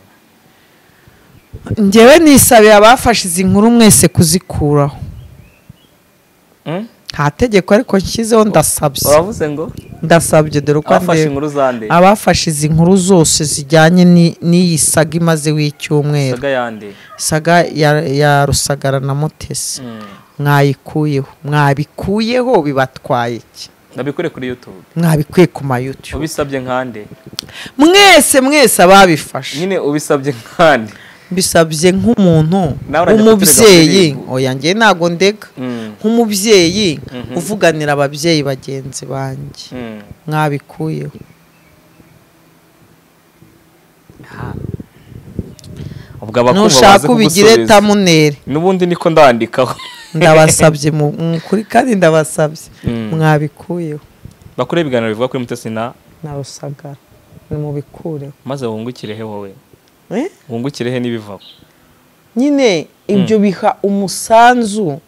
ngewe nisabiye abafashe izi nkuru mwese kuzikuraho Mm? nta tegeko ariko nshyizeho ndasabye uravuze ngo ndasabye dore uko abafashe ndeba inkuru za nde abafashe izi nkuru zose zijyanye ni- n'iyi saga imaze w'icyumweru saga ya nde saga ya- ya rusagara na mutesi Mm. mwayikuyeho mwabikuyeho bibatwaye iki ndabikore kuri youtube mwabikuye ku mayutubu ubisabye nkande mwese mwese ababifashe nyine ubisabye nkande mbisabye nk'umuntu Nawe urajya umubyeyi kuterega muri oya njye ntabwo ndeka Mm. nk'umubyeyi Mhm. uvuganira ababyeyi bagenzi banjye Mm. mwabikuyeho ubwo abakumva baze nushaka ubigire kugusubiza. tamunere n'ubundi niko ndandikaho ndabasabye mu- mu- kuri kandi ndabasabye Mm. mwabikuyeho bakore ibiganiro bivuga kuri mutesi na na rusagara nimubikureho maze wungukirehe wowe Eh? wungukirehe n'ibivaho nyine ibyo biha umusanzu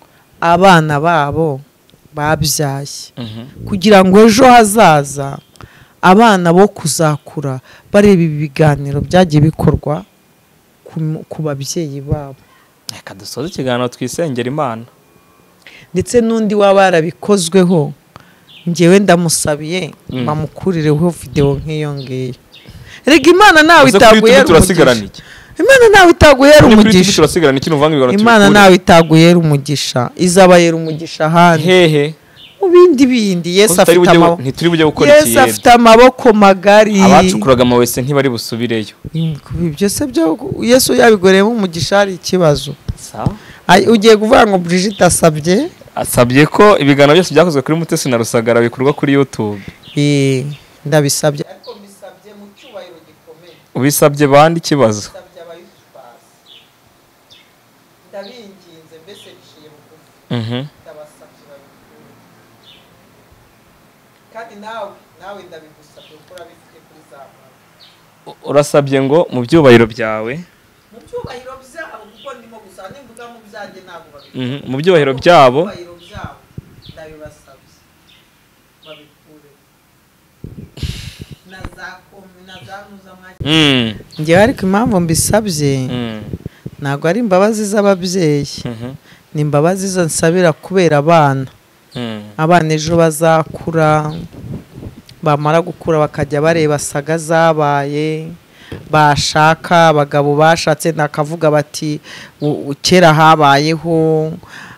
abana babo babyaye Mhm. kugira ngo ejo hazaza abana bo kuzakura bareba ibi biganiro byagiye bikorwa ku- ku babyeyi babo reka dusoze ikiganiro twisengera imana ndetse n'undi waba yarabikozweho ngewe ndamusabiye bamukurireho videwo nk'iyo ngiyo rega imana ntawe Uze kuri itaguhera YouTube turasigarana umugisha iki imana ntawe itaguhera None kuri YouTube umugisha turasigarana iki nuvanga ibiganiro imana tubikure? ntawe itaguhera umugisha izabayera umugisha ahandi hehe mu bindi bindi yesu Ko tutari afite bujye- amaboko ntituri bujye gukora yesu ikiyede. afite amaboko magari abacukuraga amabuye se ntibari busubireyo Ibi byose byo yesu yabigoreyemo umugisha hari ikibazo Sawa. Ay- ugiye kuvuga ngo Brigitte asabye asabye ko ibiganiro byose byakozwe kuri mutesi na rusagara bikorwa kuri youtube Eh, ndabisabye ariko mbisabye mu cyubahiro gikomeye ubisabye bande ikibazo ndabye abayitwaza ndabinginze mbese biciye bugufi Mhm. ndabasabye babikure kandi nawe nawe ndabigusabye kuko urabifite kuri za muntu U- urasabye ngo mu byubahiro byawe mu byubahiro byabo kuko ndimo gusa nimvuga mu byanjye ntabwo babikora Mhm. mu byubahiro byabo ibyubahiro byabo ndabibasabye babikure na za komi na za mpuzamahanga Mm. ngewe ariko impamvu mbisabye Mm. ntabwo ari imbabazi z'ababyeyi Mhm. ni imbabazi zo nsabira kubera abana Mm. abana ejo bazakura bamara gukura bakajya bareba saga zabaye bashaka abagabo bashatse nakavuga bati "U- u- kera habayeho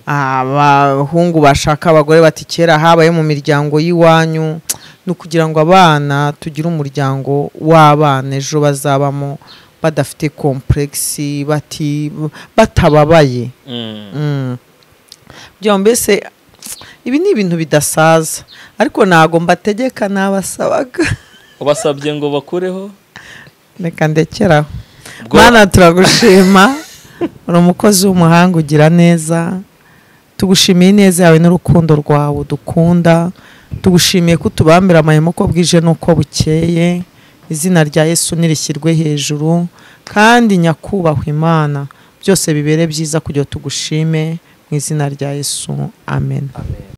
abahungu bashaka abagore bati kera habaye mu miryango y'iwanyu ni ukugira ngo abana tugire umuryango w'abana ejo bazabamo badafite kompuregisi bati batababaye Mm. Mm. Byombi mbese ibi ni ibintu bidasaza ariko ntago mbategeka nabasabaga ubasabye ngo bakureho reka ndekeraho Bwo- mana turagushima uri umukozi w'umuhanga ugira neza tugushimiye ineza yawe n'urukundo rwawe udukunda tugushimiye ko utubambira amahema uko bwije n'uko bukeye izina rya yesu nirishyirwe hejuru kandi nyakubahwa imana byose bibere byiza kugira tugushime mu izina rya yesu amen